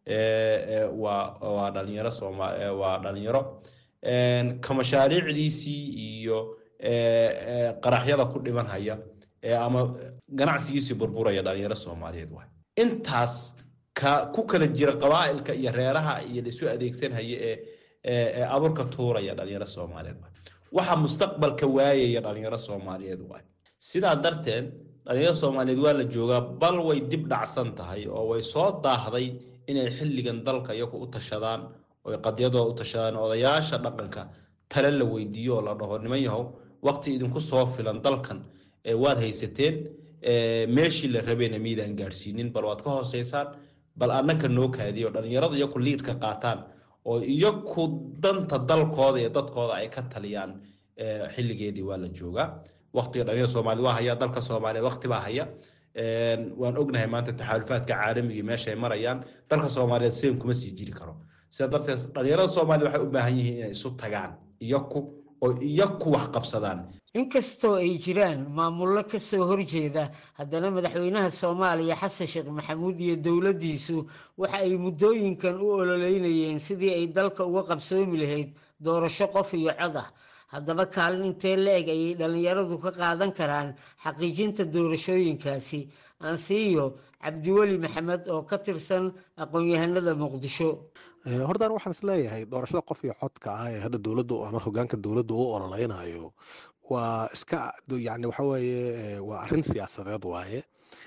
waa waa dhalinyaro sooma waa dhalinyaro ka mashaariicdiisii iyo qaraxyada ku dhimanhaya ama ganacsigiisii burburaya dhalinyaro soomaaliyeed waaye intaas ka ku kala jira qabaa'ilka iyo reeraha iyo laisu adeegsanhaya ee ee abuurka tuuraya dhalinyaro soomaaliyeed waay waxa mustaqbalka waayaya dhalinyaro soomaaliyeed waay sidaa darteed dhalinyaro soomaaliyeed waa la joogaa bal way dib dhacsan tahay oo way soo daahday inay xilligan dalka iyagu u tashadaan oy qadyadooda u tashadaan odayaasha dhaqanka tale la weydiiyo oo la dhaho niman yahow waqti idinku soo filan dalkan waad haysateen meeshii la rabeena miidaan gaadhsiinin bal waad ka hooseysaan bal annaka noo kaadiyo dhalinyarada iyaku liidka qaataan oo iyaku danta dalkooda iyo dadkooda ay ka taliyaan xilligeedii waa la joogaa waqtiga dhalinyarada soomaaliyed waa haya dalka soomaaliyeed waqti baa haya waan ognahay maanta taxaalufaadka caalamigii meesha ay marayaan dalka soomaaliyeed seen kuma sii jiri karo sida darteed dhalinyarada soomaaliyed waxay u baahan yihiin inay isu tagaan iyaku oo iyaku wax qabsadaan inkastoo ay jiraan maamullo ka soo horjeeda haddana madaxweynaha soomaaliya xasan sheekh maxamuud iyo dowladdiisu waxa ay muddooyinkan u ololeynayeen sidii ay dalka uga qabsoomi lahayd doorasho qof iyo cod ah haddaba kaalin intee la-eg ayay dhallinyaradu ka qaadan karaan xaqiijinta doorashooyinkaasi ansiiyo cabdiweli maxamed oo ka tirsan aqoon-yahanada muqdisho hortaan waxaan isleeyahay doorashada qof iyo codka ah ee hadda dowladdu ama hogaanka dowladdu u ololeynayo waa iska yani waxa weeye waa arrin siyaasadeed waaye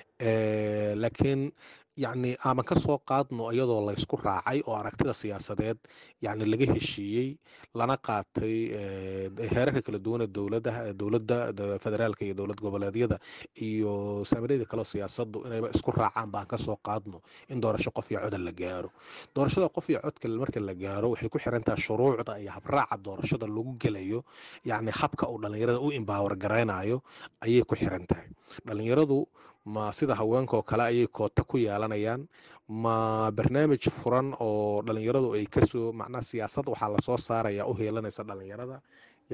laakiin yacni aaman ka soo qaadno iyadoo laysku raacay oo aragtida siyaasadeed yacni laga heshiiyey lana qaatay heerarka kala duwan ee dowladaha dowladda federaalka iyo dowlad goboleedyada iyo saamiryada kaleo siyaasaddu inayba isku raacaan baan ka soo qaadno in doorasho qof iyo coda la gaaro doorashada qof iyo codka marka la gaaro waxay ku xirantaha shuruucda iyo habraaca doorashada lagu gelayo yacni habka uu dhallinyarada u imbaawar garaynayo ayay ku xiran tahay dhallinyaradu ma sida haweenkaoo kale ayay koota ku yeelanayaan ma barnaamij furan oo dhalinyaradu ay kasoo macnaha siyaasad waxaa lasoo saaraya u heelanaysa dhalinyarada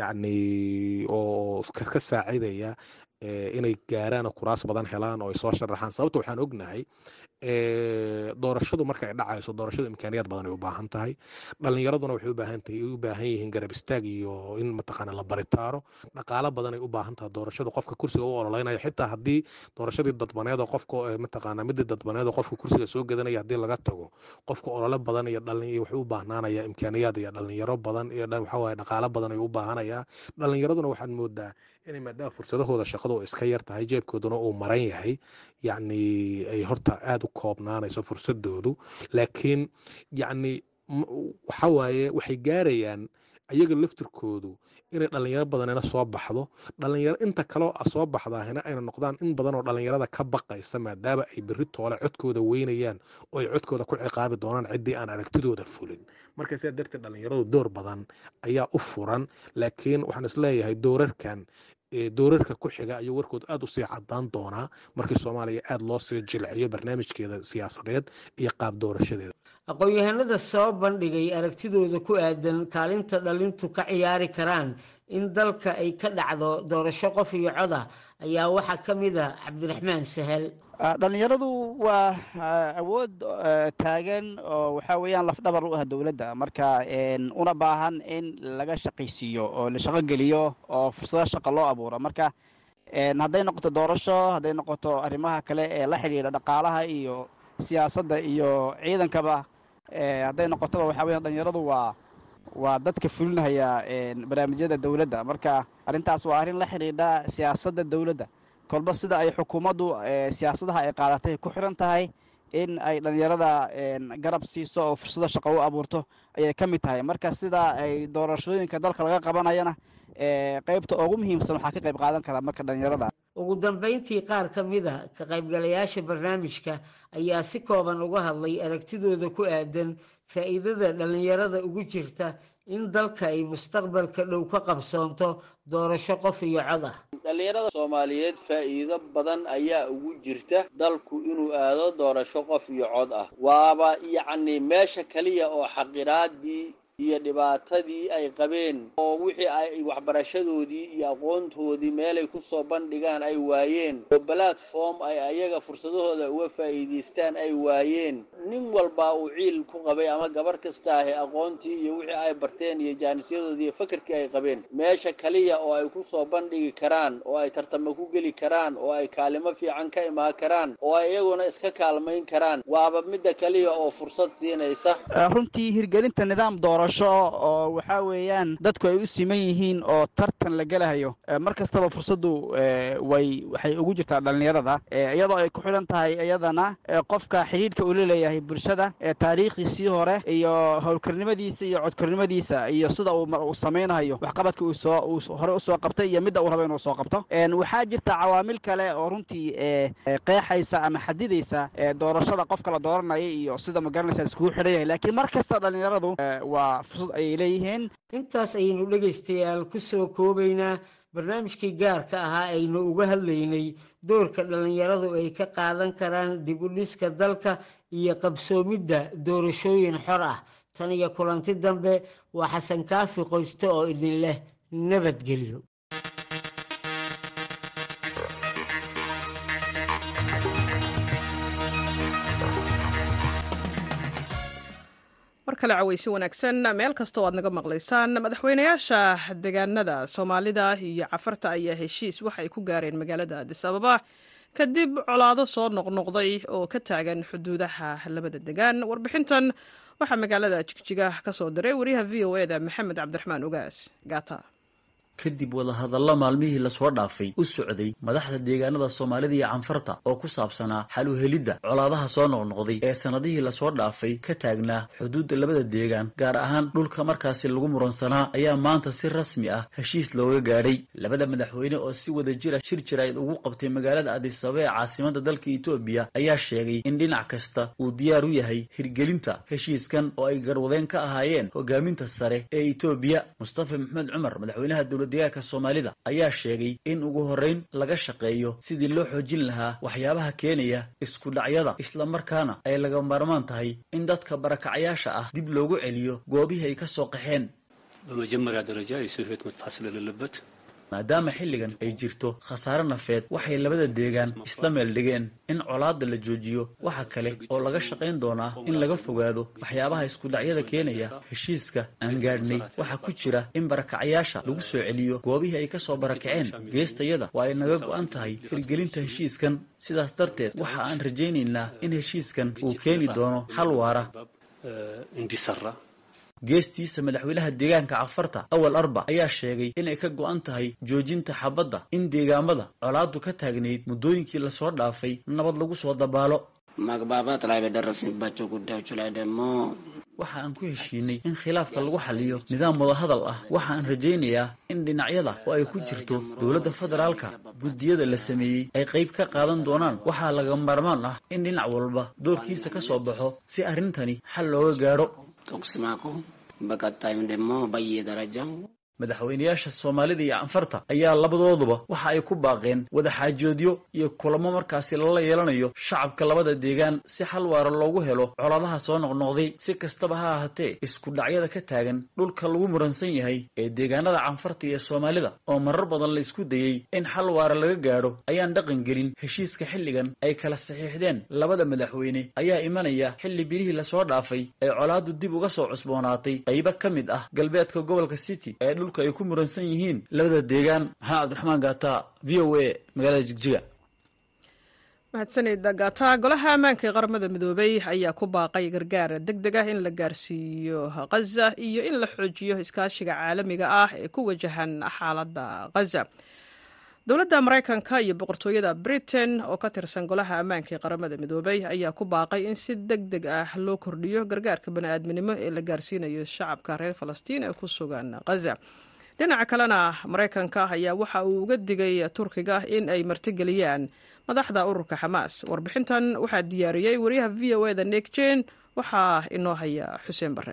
yacni oo ka saacidaya inay gaaraan kuraas badan helaan oo ay soo sharaxaan sababta waxaan ognahay doorashadu marka ay dhacayso doorashadu imkaaniyaad badan ay u baahan tahay dhalinyaraduna waxay ubaahan tahay u baahan yihiin garab istaag iyo in mataqaana la baritaaro dhaqaalo badan ay u baahan tahay doorashadu qofka kursiga u ololeynaya xitaa haddii doorashadii dadbaneed oo qofka mataqaana midii dadbaneed oo qofka kursiga soo gadanaya haddii laga tago qofka olole badan iyo dhalin wuxuu u baahnaanaya imkaaniyaad iyo dhalinyaro badan iyo waxa waaye dhaqaalo badan ayuu u baahanayaa dhalinyaraduna waxaad moodaa inay maadaama fursadahooda shaqadu iska yar tahay jeebkooduna uu maran yahay yacni ay horta aada u koobnaanayso fursadoodu laakiin yacni waxa waaye waxay gaarayaan ayaga laftirkoodu inay dhalinyaro badanina soo baxdo dhalinyaro inta kaleo soo baxdaahina ayna noqdaan in badan oo dhalinyarada ka baqaysa maadaama ay berri toole codkooda weynayaan oo ay codkooda ku ciqaabi doonaan ciddii aan aragtidooda fulin marka sidaa darteed dhalinyaradu door badan ayaa u furan laakiin waxaan isleeyahay doorarkan doorarka ku xiga ayuu warkood aada u sii cadaan doonaa markii soomaaliya aada loo sii jilciyo barnaamijkeeda siyaasadeed iyo qaab doorashadeeda aqoon-yahanada soo bandhigay aragtidooda ku aadan kaalinta dhalintu ka ciyaari karaan in dalka ay ka dhacdo doorasho qof iyo coda ayaa waxaa ka mid a cabdiraxmaan sahal dhalinyaradu waa awood taagan oo waxaa weeyaan lafdhabar u ah dowladda marka una baahan in laga shaqaysiiyo oo la shaqo geliyo oo fursado shaqa loo abuuro marka hadday noqoto doorasho hadday noqoto arrimaha kale ee la xidhiidha dhaqaalaha iyo siyaasadda iyo ciidankaba hadday noqotoba waxaa weeyaan dhalinyaradu waa waa dadka fulinahaya barnaamijyada dowladda marka arrintaas waa arrin la xidhiidha siyaasadda dowladda kolba sida ay xukuumaddu siyaasadaha ay qaadatay ku xiran tahay in ay dhalinyarada garab siiso oo fursado shaqo u abuurto ayay ka mid tahay marka sida ay doorashooyinka dalka laga qabanayana qeybta ugu muhiimsan waxaa ka qayb qaadan karaa marka dhalinyarada ugu dambeyntii qaar ka mid a ka qaybgalayaasha barnaamijka ayaa si kooban uga hadlay aragtidooda ku aadan faa'iidada dhalinyarada ugu jirta in dalka ay mustaqbalka dhow ka qabsoonto doorasho qof iyo cod ah dhallinyarada soomaaliyeed faa'iido badan ayaa ugu jirta dalku inuu aado doorasho qof iyo cod ah waaba yacni meesha keliya oo xaqiraadii iyo dhibaatadii ay qabeen oo wixii ay waxbarashadoodii iyo aqoontoodii meelay ku soo bandhigaan ay waayeen oo platform ay ayaga fursadahooda uga faa'iidaystaan ay waayeen nin walba uu ciil ku qabay ama gabar kasta ahi aqoontii iyo wixii ay barteen iyo jaanisyadoodii iyo fakarkii ay qabeen meesha kaliya oo ay ku soo bandhigi karaan oo ay tartamo ku geli karaan oo ay kaalimo fiican ka imaan karaan oo ay iyaguna iska kaalmayn karaan waaba midda kaliya oo fursad siinaysa runtii hirgelinta nidaam doorasho oo waxaa weeyaan dadku ay u siman yihiin oo tartan la gelahayo mar kastaba fursaddu way waxay ugu jirtaa dhalinyarada iyadoo ay ku xidhan tahay iyadana qofka xidhiidhka uu la leeyahay bulshada taariikhdiisii hore iyo howlkarnimadiisa iyo codkarnimadiisa iyo sida uu samaynayo waxqabadka uu soo uu hore usoo qabtay iyo midda uu rabo inuu soo qabto waxaa jirta cawaamil kale oo runtii qeexaysa ama xadidaysa doorashada qofka la dooranaya iyo sida magaranaysa iskugu xidhan yahay laakiin mar kasta dhalinyaradu waa fursad ayay leeyihiin intaas ayaynu dhegaystayaal ku soo koobaynaa barnaamijkii gaarka ahaa aynu uga hadlaynay doorka dhallinyaradu ay ka qaadan karaan dib u dhiska dalka iyo qabsoomidda doorashooyin xor ah tan iyo kulanti dambe waa xasan kaafi qoyste oo idin leh nabadgelyo mar kale caweysi wanaagsan meel kasta oo aad naga maqlaysaan madaxweynayaasha deegaanada soomaalida iyo cafarta ayaa heshiis waxay ku gaareen magaalada adis ababa kadib colaado soo noqnoqday oo ka taagan xuduudaha labada degaan warbixintan waxaa magaalada jigjiga ka soo diray wariyaha v o eda maxamed cabdiraxmaan ogaas gaata kadib wadahadalla maalmihii lasoo dhaafay u socday madaxda deegaanada soomaalida iyo canfarta oo ku saabsanaa xal u helidda colaadaha soo noqnoqday ee sannadihii lasoo dhaafay ka taagnaa xuduudda labada deegaan gaar ahaan dhulka markaasi lagu muransanaa ayaa maanta si rasmi ah heshiis looga gaadhay labada madaxweyne oo si wada jira shir jirayd ugu qabtay magaalada adisaba ee caasimada dalka etoobiya ayaa sheegay in dhinac kasta uu diyaar u yahay hirgelinta heshiiskan oo ay garwadeen ka ahaayeen hogaaminta sare ee etoobiya mustafa maxamed cumar madaxweynaha dowlad dowladdeegaanka soomaalida ayaa sheegay in ugu horrayn laga shaqeeyo sidii loo xoojin lahaa waxyaabaha keenaya isku dhacyada islamarkaana ay laga maarmaan tahay in dadka barakacayaasha ah dib loogu celiyo goobihii ay ka soo qaxeen በመጀመሪያ ደረጃ የሰው ሕይወት መጥፋት ስለሌለበት maadaama xilligan ay jirto khasaare nafeed waxay labada deegaan isla meel dhigeen in colaadda la joojiyo waxa kale oo laga shaqayn doonaa in laga fogaado waxyaabaha iskudhacyada keenaya heshiiska aan gaadhnay waxaa ku jira in barakacayaasha lagu soo celiyo goobihii ay ka soo barakaceen geestayada waa ay naga go'an tahay hirgelinta heshiiskan sidaas darteed waxa aan rajaynaynaa in heshiiskan uu keeni doono xal waara እንዲሰራ geestiisa madaxweynaha deegaanka cafarta awal arba ayaa sheegay inay ka go'an tahay joojinta xabadda in deegaamada colaaddu ka taagnayd muddooyinkii lasoo dhaafay nabad lagu soo dabaalo መግባባት ላይ በደረስንባቸው ጉዳዮች ላይ ደግሞ waxa aan ku heshiinay in khilaafka lagu xaliyo nidaam wadahadal ah waxa aan rajaynayaa in dhinacyada oo ay ku jirto dowladda federaalka guddiyada la sameeyey ay qayb ka qaadan doonaan waxaa laga maarmaan ah in dhinac walba doorkiisa ka soo baxo si arrintani xal looga gaadho ተኩስ ማቆም በቀጣይም ደግሞ በየደረጃው madaxweynayaasha soomaalida iyo canfarta ayaa labadooduba waxa ay ku baaqeen wadaxaajoodyo iyo kulamo markaasi lala yeelanayo shacabka labada deegaan si xal waara loogu helo colaadaha soo noqnoqday si kastaba ha ahaatee isku dhacyada ka taagan dhulka lagu muransan yahay ee deegaanada canfarta iyo soomaalida oo marar badan la isku dayey in xal waara laga gaadho ayaan dhaqan gelin heshiiska xilligan ay kala saxiixdeen labada madaxweyne ayaa imanaya xilli bilihii lasoo dhaafay ee colaadu dib uga soo cusboonaatay qaybo ka mid ah galbeedka gobolka city ee dhulka ay ku muransan yihiin labada deegaan maxamed cabdiraxmaan gaata v o a magaalada jigjiga mahadsanida gaata golaha ammaanka ee qaramada midoobay ayaa ku baaqay gargaar deg deg ah in la gaarsiiyo khaza iyo in la xoojiyo iskaashiga caalamiga ah ee ku wajahan xaaladda khaza dowladda maraykanka iyo boqortooyada britain oo ka tirsan golaha ammaanka ee qaramada midoobay ayaa ku baaqay in si deg deg ah loo kordhiyo gargaarka bani'aadminimo ee la gaarsiinayo shacabka reer falastiin ee ku sugan khaza dhinaca kalena maraykanka ayaa waxa uu uga digay turkiga in ay martigeliyaan madaxda ururka xamaas warbixintan waxaa diyaariyey wariyaha v o eda nek jen waxaa inoo haya xuseen bare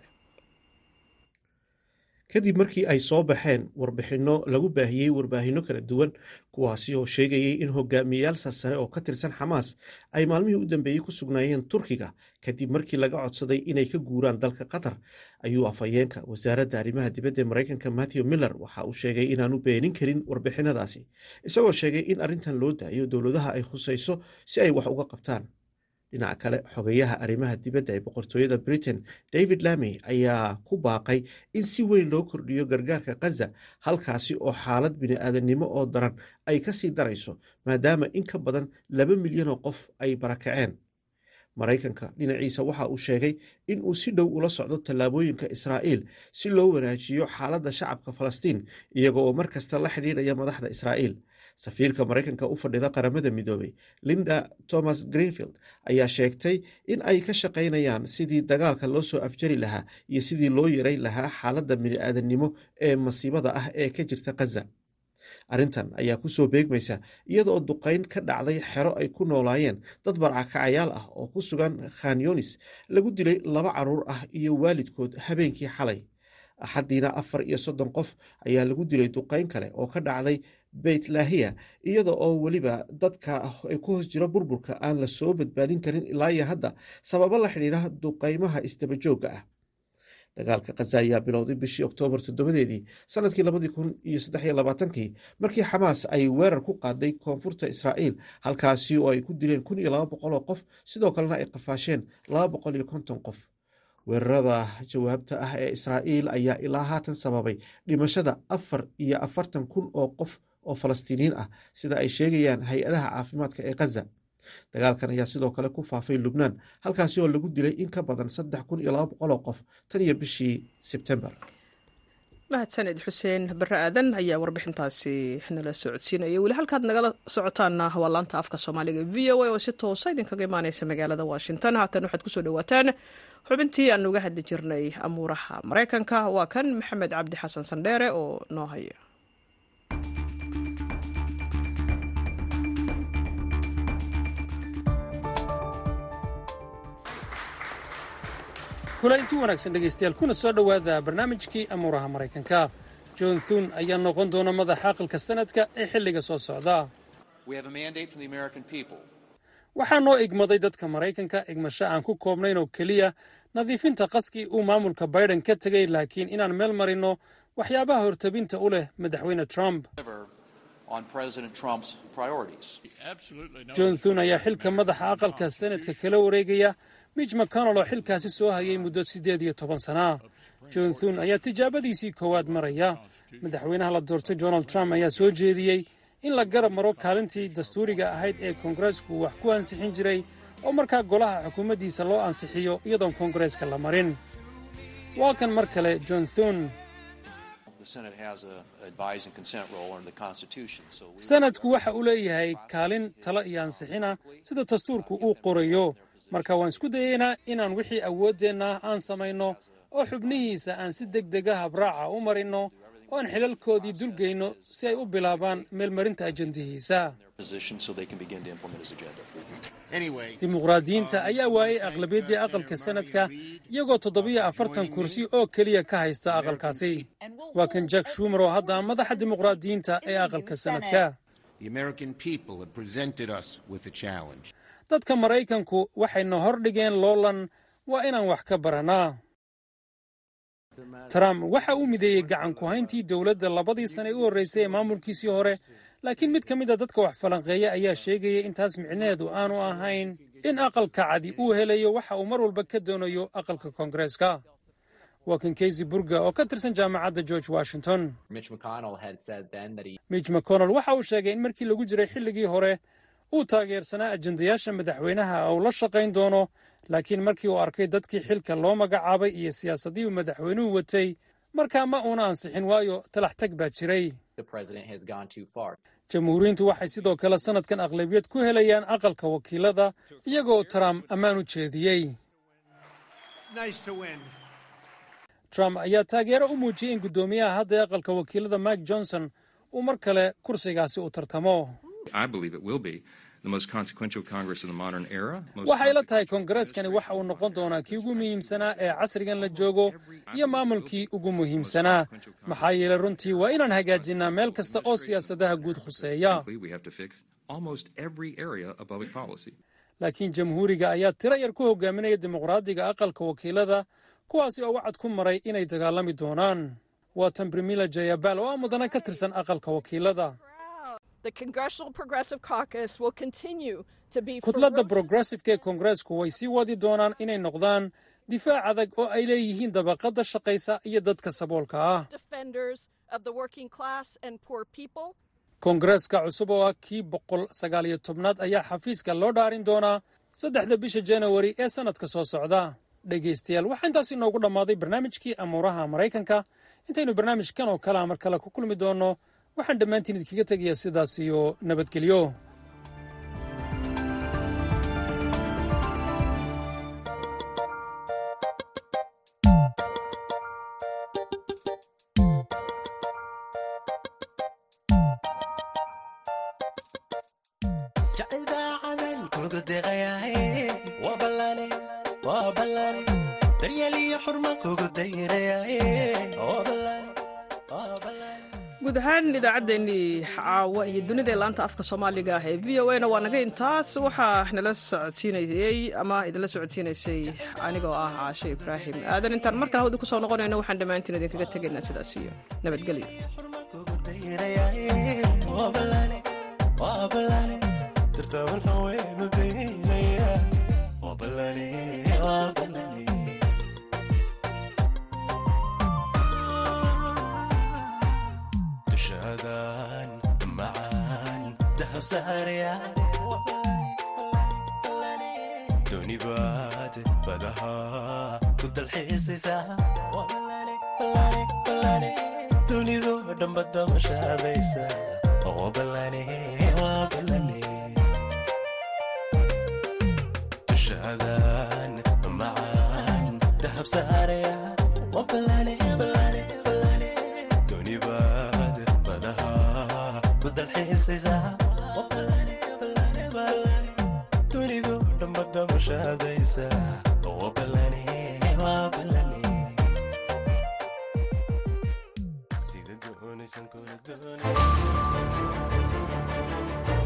kadib markii ay soo baxeen warbixinno lagu baahiyey warbaahinno kala duwan kuwaasi oo sheegayay in hogaamiyeyaal sarsare oo ka tirsan xamaas ay maalmihii u dambeeyey ku sugnaayeen turkiga kadib markii laga codsaday inay ka guuraan dalka qatar ayuu afhayeenka wasaaradda arrimaha dibadda ee maraykanka matthew miller waxa uu sheegay inaanu beenin karin warbixinadaasi isagoo sheegay in arrintan loo daayo dowladaha ay khusayso si ay wax uga qabtaan dhinaca kale xogeyaha arrimaha dibadda ee boqortooyada britain david lamey ayaa ku baaqay in si weyn loo kordhiyo gargaarka khaza halkaasi oo xaalad bini'aadannimo oo daran ay ka sii darayso maadaama in ka badan laba milyan oo qof ay barakaceen maraykanka dhinaciisa waxa uu sheegay in uu si dhow ula socdo tallaabooyinka israa'iil si loo wanaajiyo xaaladda shacabka falastiin iyaga oo mar kasta la xidhiidhaya madaxda israa'iil safiirka maraykanka u fadhida qaramada midoobay linda thomas greenfield ayaa sheegtay in ay ka shaqaynayaan sidii dagaalka loo soo afjari lahaa iyo sidii loo yareyn lahaa xaaladda bini'aadannimo ee masiibada ah ee ka jirta khaza arrintan ayaa kusoo beegmaysa iyadaoo duqayn ka dhacday xero ay ku noolaayeen dad barcakacayaal ah oo ku sugan khan yonis lagu dilay laba caruur ah iyo waalidkood habeenkii xalay axaddiina afar iyo soddon qof ayaa lagu dilay duqayn kale oo ka dhacday beyt laahiya iyada oo weliba dadka ay ku hoos jiro burburka aan la soo badbaadin karin ilaa iyo hadda sababo la xidhiidha duqaymaha isdabajoogga ah dagaalka khaza ayaa bilowday bishii oktoobar toddobadeedii sanadkii labadii kun iyo saddex iyo labaatankii markii xamaas ay weerar ku qaaday koonfurta israa'iil halkaasi oo ay ku dileen kun iyo laba boqol oo qof sidoo kalena ay qafaasheen laba boqol iyo konton qof weerarada jawaabta ah ee israa'iil ayaa ilaa haatan sababay dhimashada afar iyo afartan kun oo qof oo falastiiniyiin ah sida ay sheegayaan hay-adaha caafimaadka ee khaza dagaalkan ayaa sidoo kale ku faafay lubnaan halkaasi oo lagu dilay in ka badan saddex kun iyo laba boqol oo qof tan iyo bishii sebtembar mahadsaned xuseen bare aadan ayaa warbixintaasi nala socodsiinaya weli halkaad nagala socotaana waa laanta afka soomaaliga v o a oo si toosa idinkaga imaaneysa magaalada washington haatan waxaad kusoo dhawaataan xubintii aan uga hadli jirnay amuuraha maraykanka waa kan maxamed cabdi xasan sandheere oo noo haya kulanti wanaagsan dhegaystayaal kuna soo dhowaada barnaamijkii amuuraha maraykanka john thun ayaa noqon doona madaxa aqalka sanadka ee xilliga soo socda waxaa noo igmaday dadka maraykanka igmasho aan ku koobnayn oo keliya nadiifinta qaskii uu maamulka biden ka tegay laakiin inaan meel marinno waxyaabaha hortabinta u leh madaxweyne trump john thun ayaa xilka madaxa aqalka sanadka kala wareegaya mitch mcconnell oo xilkaasi soo hayay muddo siddeed iyo toban sanaa john thun ayaa tijaabadiisii koowaad maraya madaxweynaha la doortay donald trump ayaa soo jeediyey in la garab maro kaalintii dastuuriga ahayd ee koongareesku wax ku ansixin jiray oo markaa golaha xukuumaddiisa loo ansixiyo iyadoon koongareeska la marin waa kan mar kale john thun sanadku waxa uu leeyahay kaalin talo iyo ansixina sida dastuurku uu qorayo marka waan isku dayaynaa inaan wixii awooddeenna aan samayno oo xubnihiisa aan si deg dega habraaca u marinno oo aan xilalkoodii dulgeyno si ay u bilaabaan meelmarinta ajandihiisa dimuqraadiyiinta ayaa waayay aqlabiyaddii aqalka sanadka iyagoo toddobiyo afartan kursi oo keliya ka haysta aqalkaasi waa kan jack shumer oo hadda madaxa dimuqraadiyiinta ee aqalka sanadka dadka maraykanku waxayna hor dhigeen loolan waa inaan wax ka barannaa trump waxa uu mideeyey gacan ku hayntii dowladda labadii sane u horreysay ee maamulkiisii hore laakiin mid ka mid a dadka wax falanqeeya ayaa sheegaya in taas micnaheedu aanu ahayn in aqalka cadi uu helayo waxa uu mar walba ka doonayo aqalka koongareeska waa kan keysy burga oo ka tirsan jaamacadda george washington mitch mcconnell waxa uu sheegay in markii lagu jiray xilligii hore uu taageersanaa ajendayaasha madaxweynaha uu la shaqayn doono laakiin markii uu arkay dadkii xilka loo magacaabay iyo siyaasadihii madaxweynuhu watay markaa ma uuna ansixin waayo talax tag baa jiray jamhuuriyiintu waxay sidoo kale sannadkan aqlabiyad ku helayaan aqalka wakiilada iyagoo trump ammaan u jeediyey trump ayaa taageero u muujiyey in guddoomiyaha hadda ee aqalka wakiilada mike johnson uu mar kale kursigaasi u tartamo waxay la tahay koongareskani waxa uu noqon doonaa kii ugu muhiimsanaa ee casrigan la joogo iyo maamulkii ugu muhiimsanaa maxaa yeelay runtii waa inaan hagaajinnaa meel kasta oo siyaasadaha guud khuseeya laakiin jamhuuriga ayaa tiro yar ku hogaaminaya dimuqraadiga aqalka wakiilada kuwaasi oo wacad ku maray inay dagaalami doonaan waa tan brimila jayabal oo ah mudane ka tirsan aqalka wakiilada kudladda brogressifka ee koongareesku way sii wadi doonaan inay noqdaan difaac adag oo ay leeyihiin dabaqadda shaqaysa iyo dadka saboolka ah koongareeska cusub oo ah kii boqol sagaaliyo tobnaad ayaa xafiiska loo dhaarin doonaa saddexda bisha janawari ee sannadka soo socda dhegaystayaal waxaa intaas inoogu dhammaaday barnaamijkii amuuraha maraykanka intaynu barnaamijkan oo kalea mar kale ku kulmi doonno waxaan dhammaantiin idinkaga tegayaa sidaas iyo nabadgelyo guud ahaan idaacaddeenii caawa iyo dunida laanta afka soomaaliga ah ee v o a na waa naga intaas waxaa nala socodsiinayey ama idinla socodsiinaysay anigoo ah caashe ibraahim aadan intaan markale hawada ku soo noqonayno waxaan dhammaantiin idinkaga tegaynaa sidaas iyo nabadgelyo donibaad badaha ku dalxiisaysaa dunidu dhambada mashaadaysa dushaadan macaan dahab saaraya donibaad badaha ku dalxiisaysaa dunidu dhambada mashaadaysa wabalane wabalane maysan kula doonin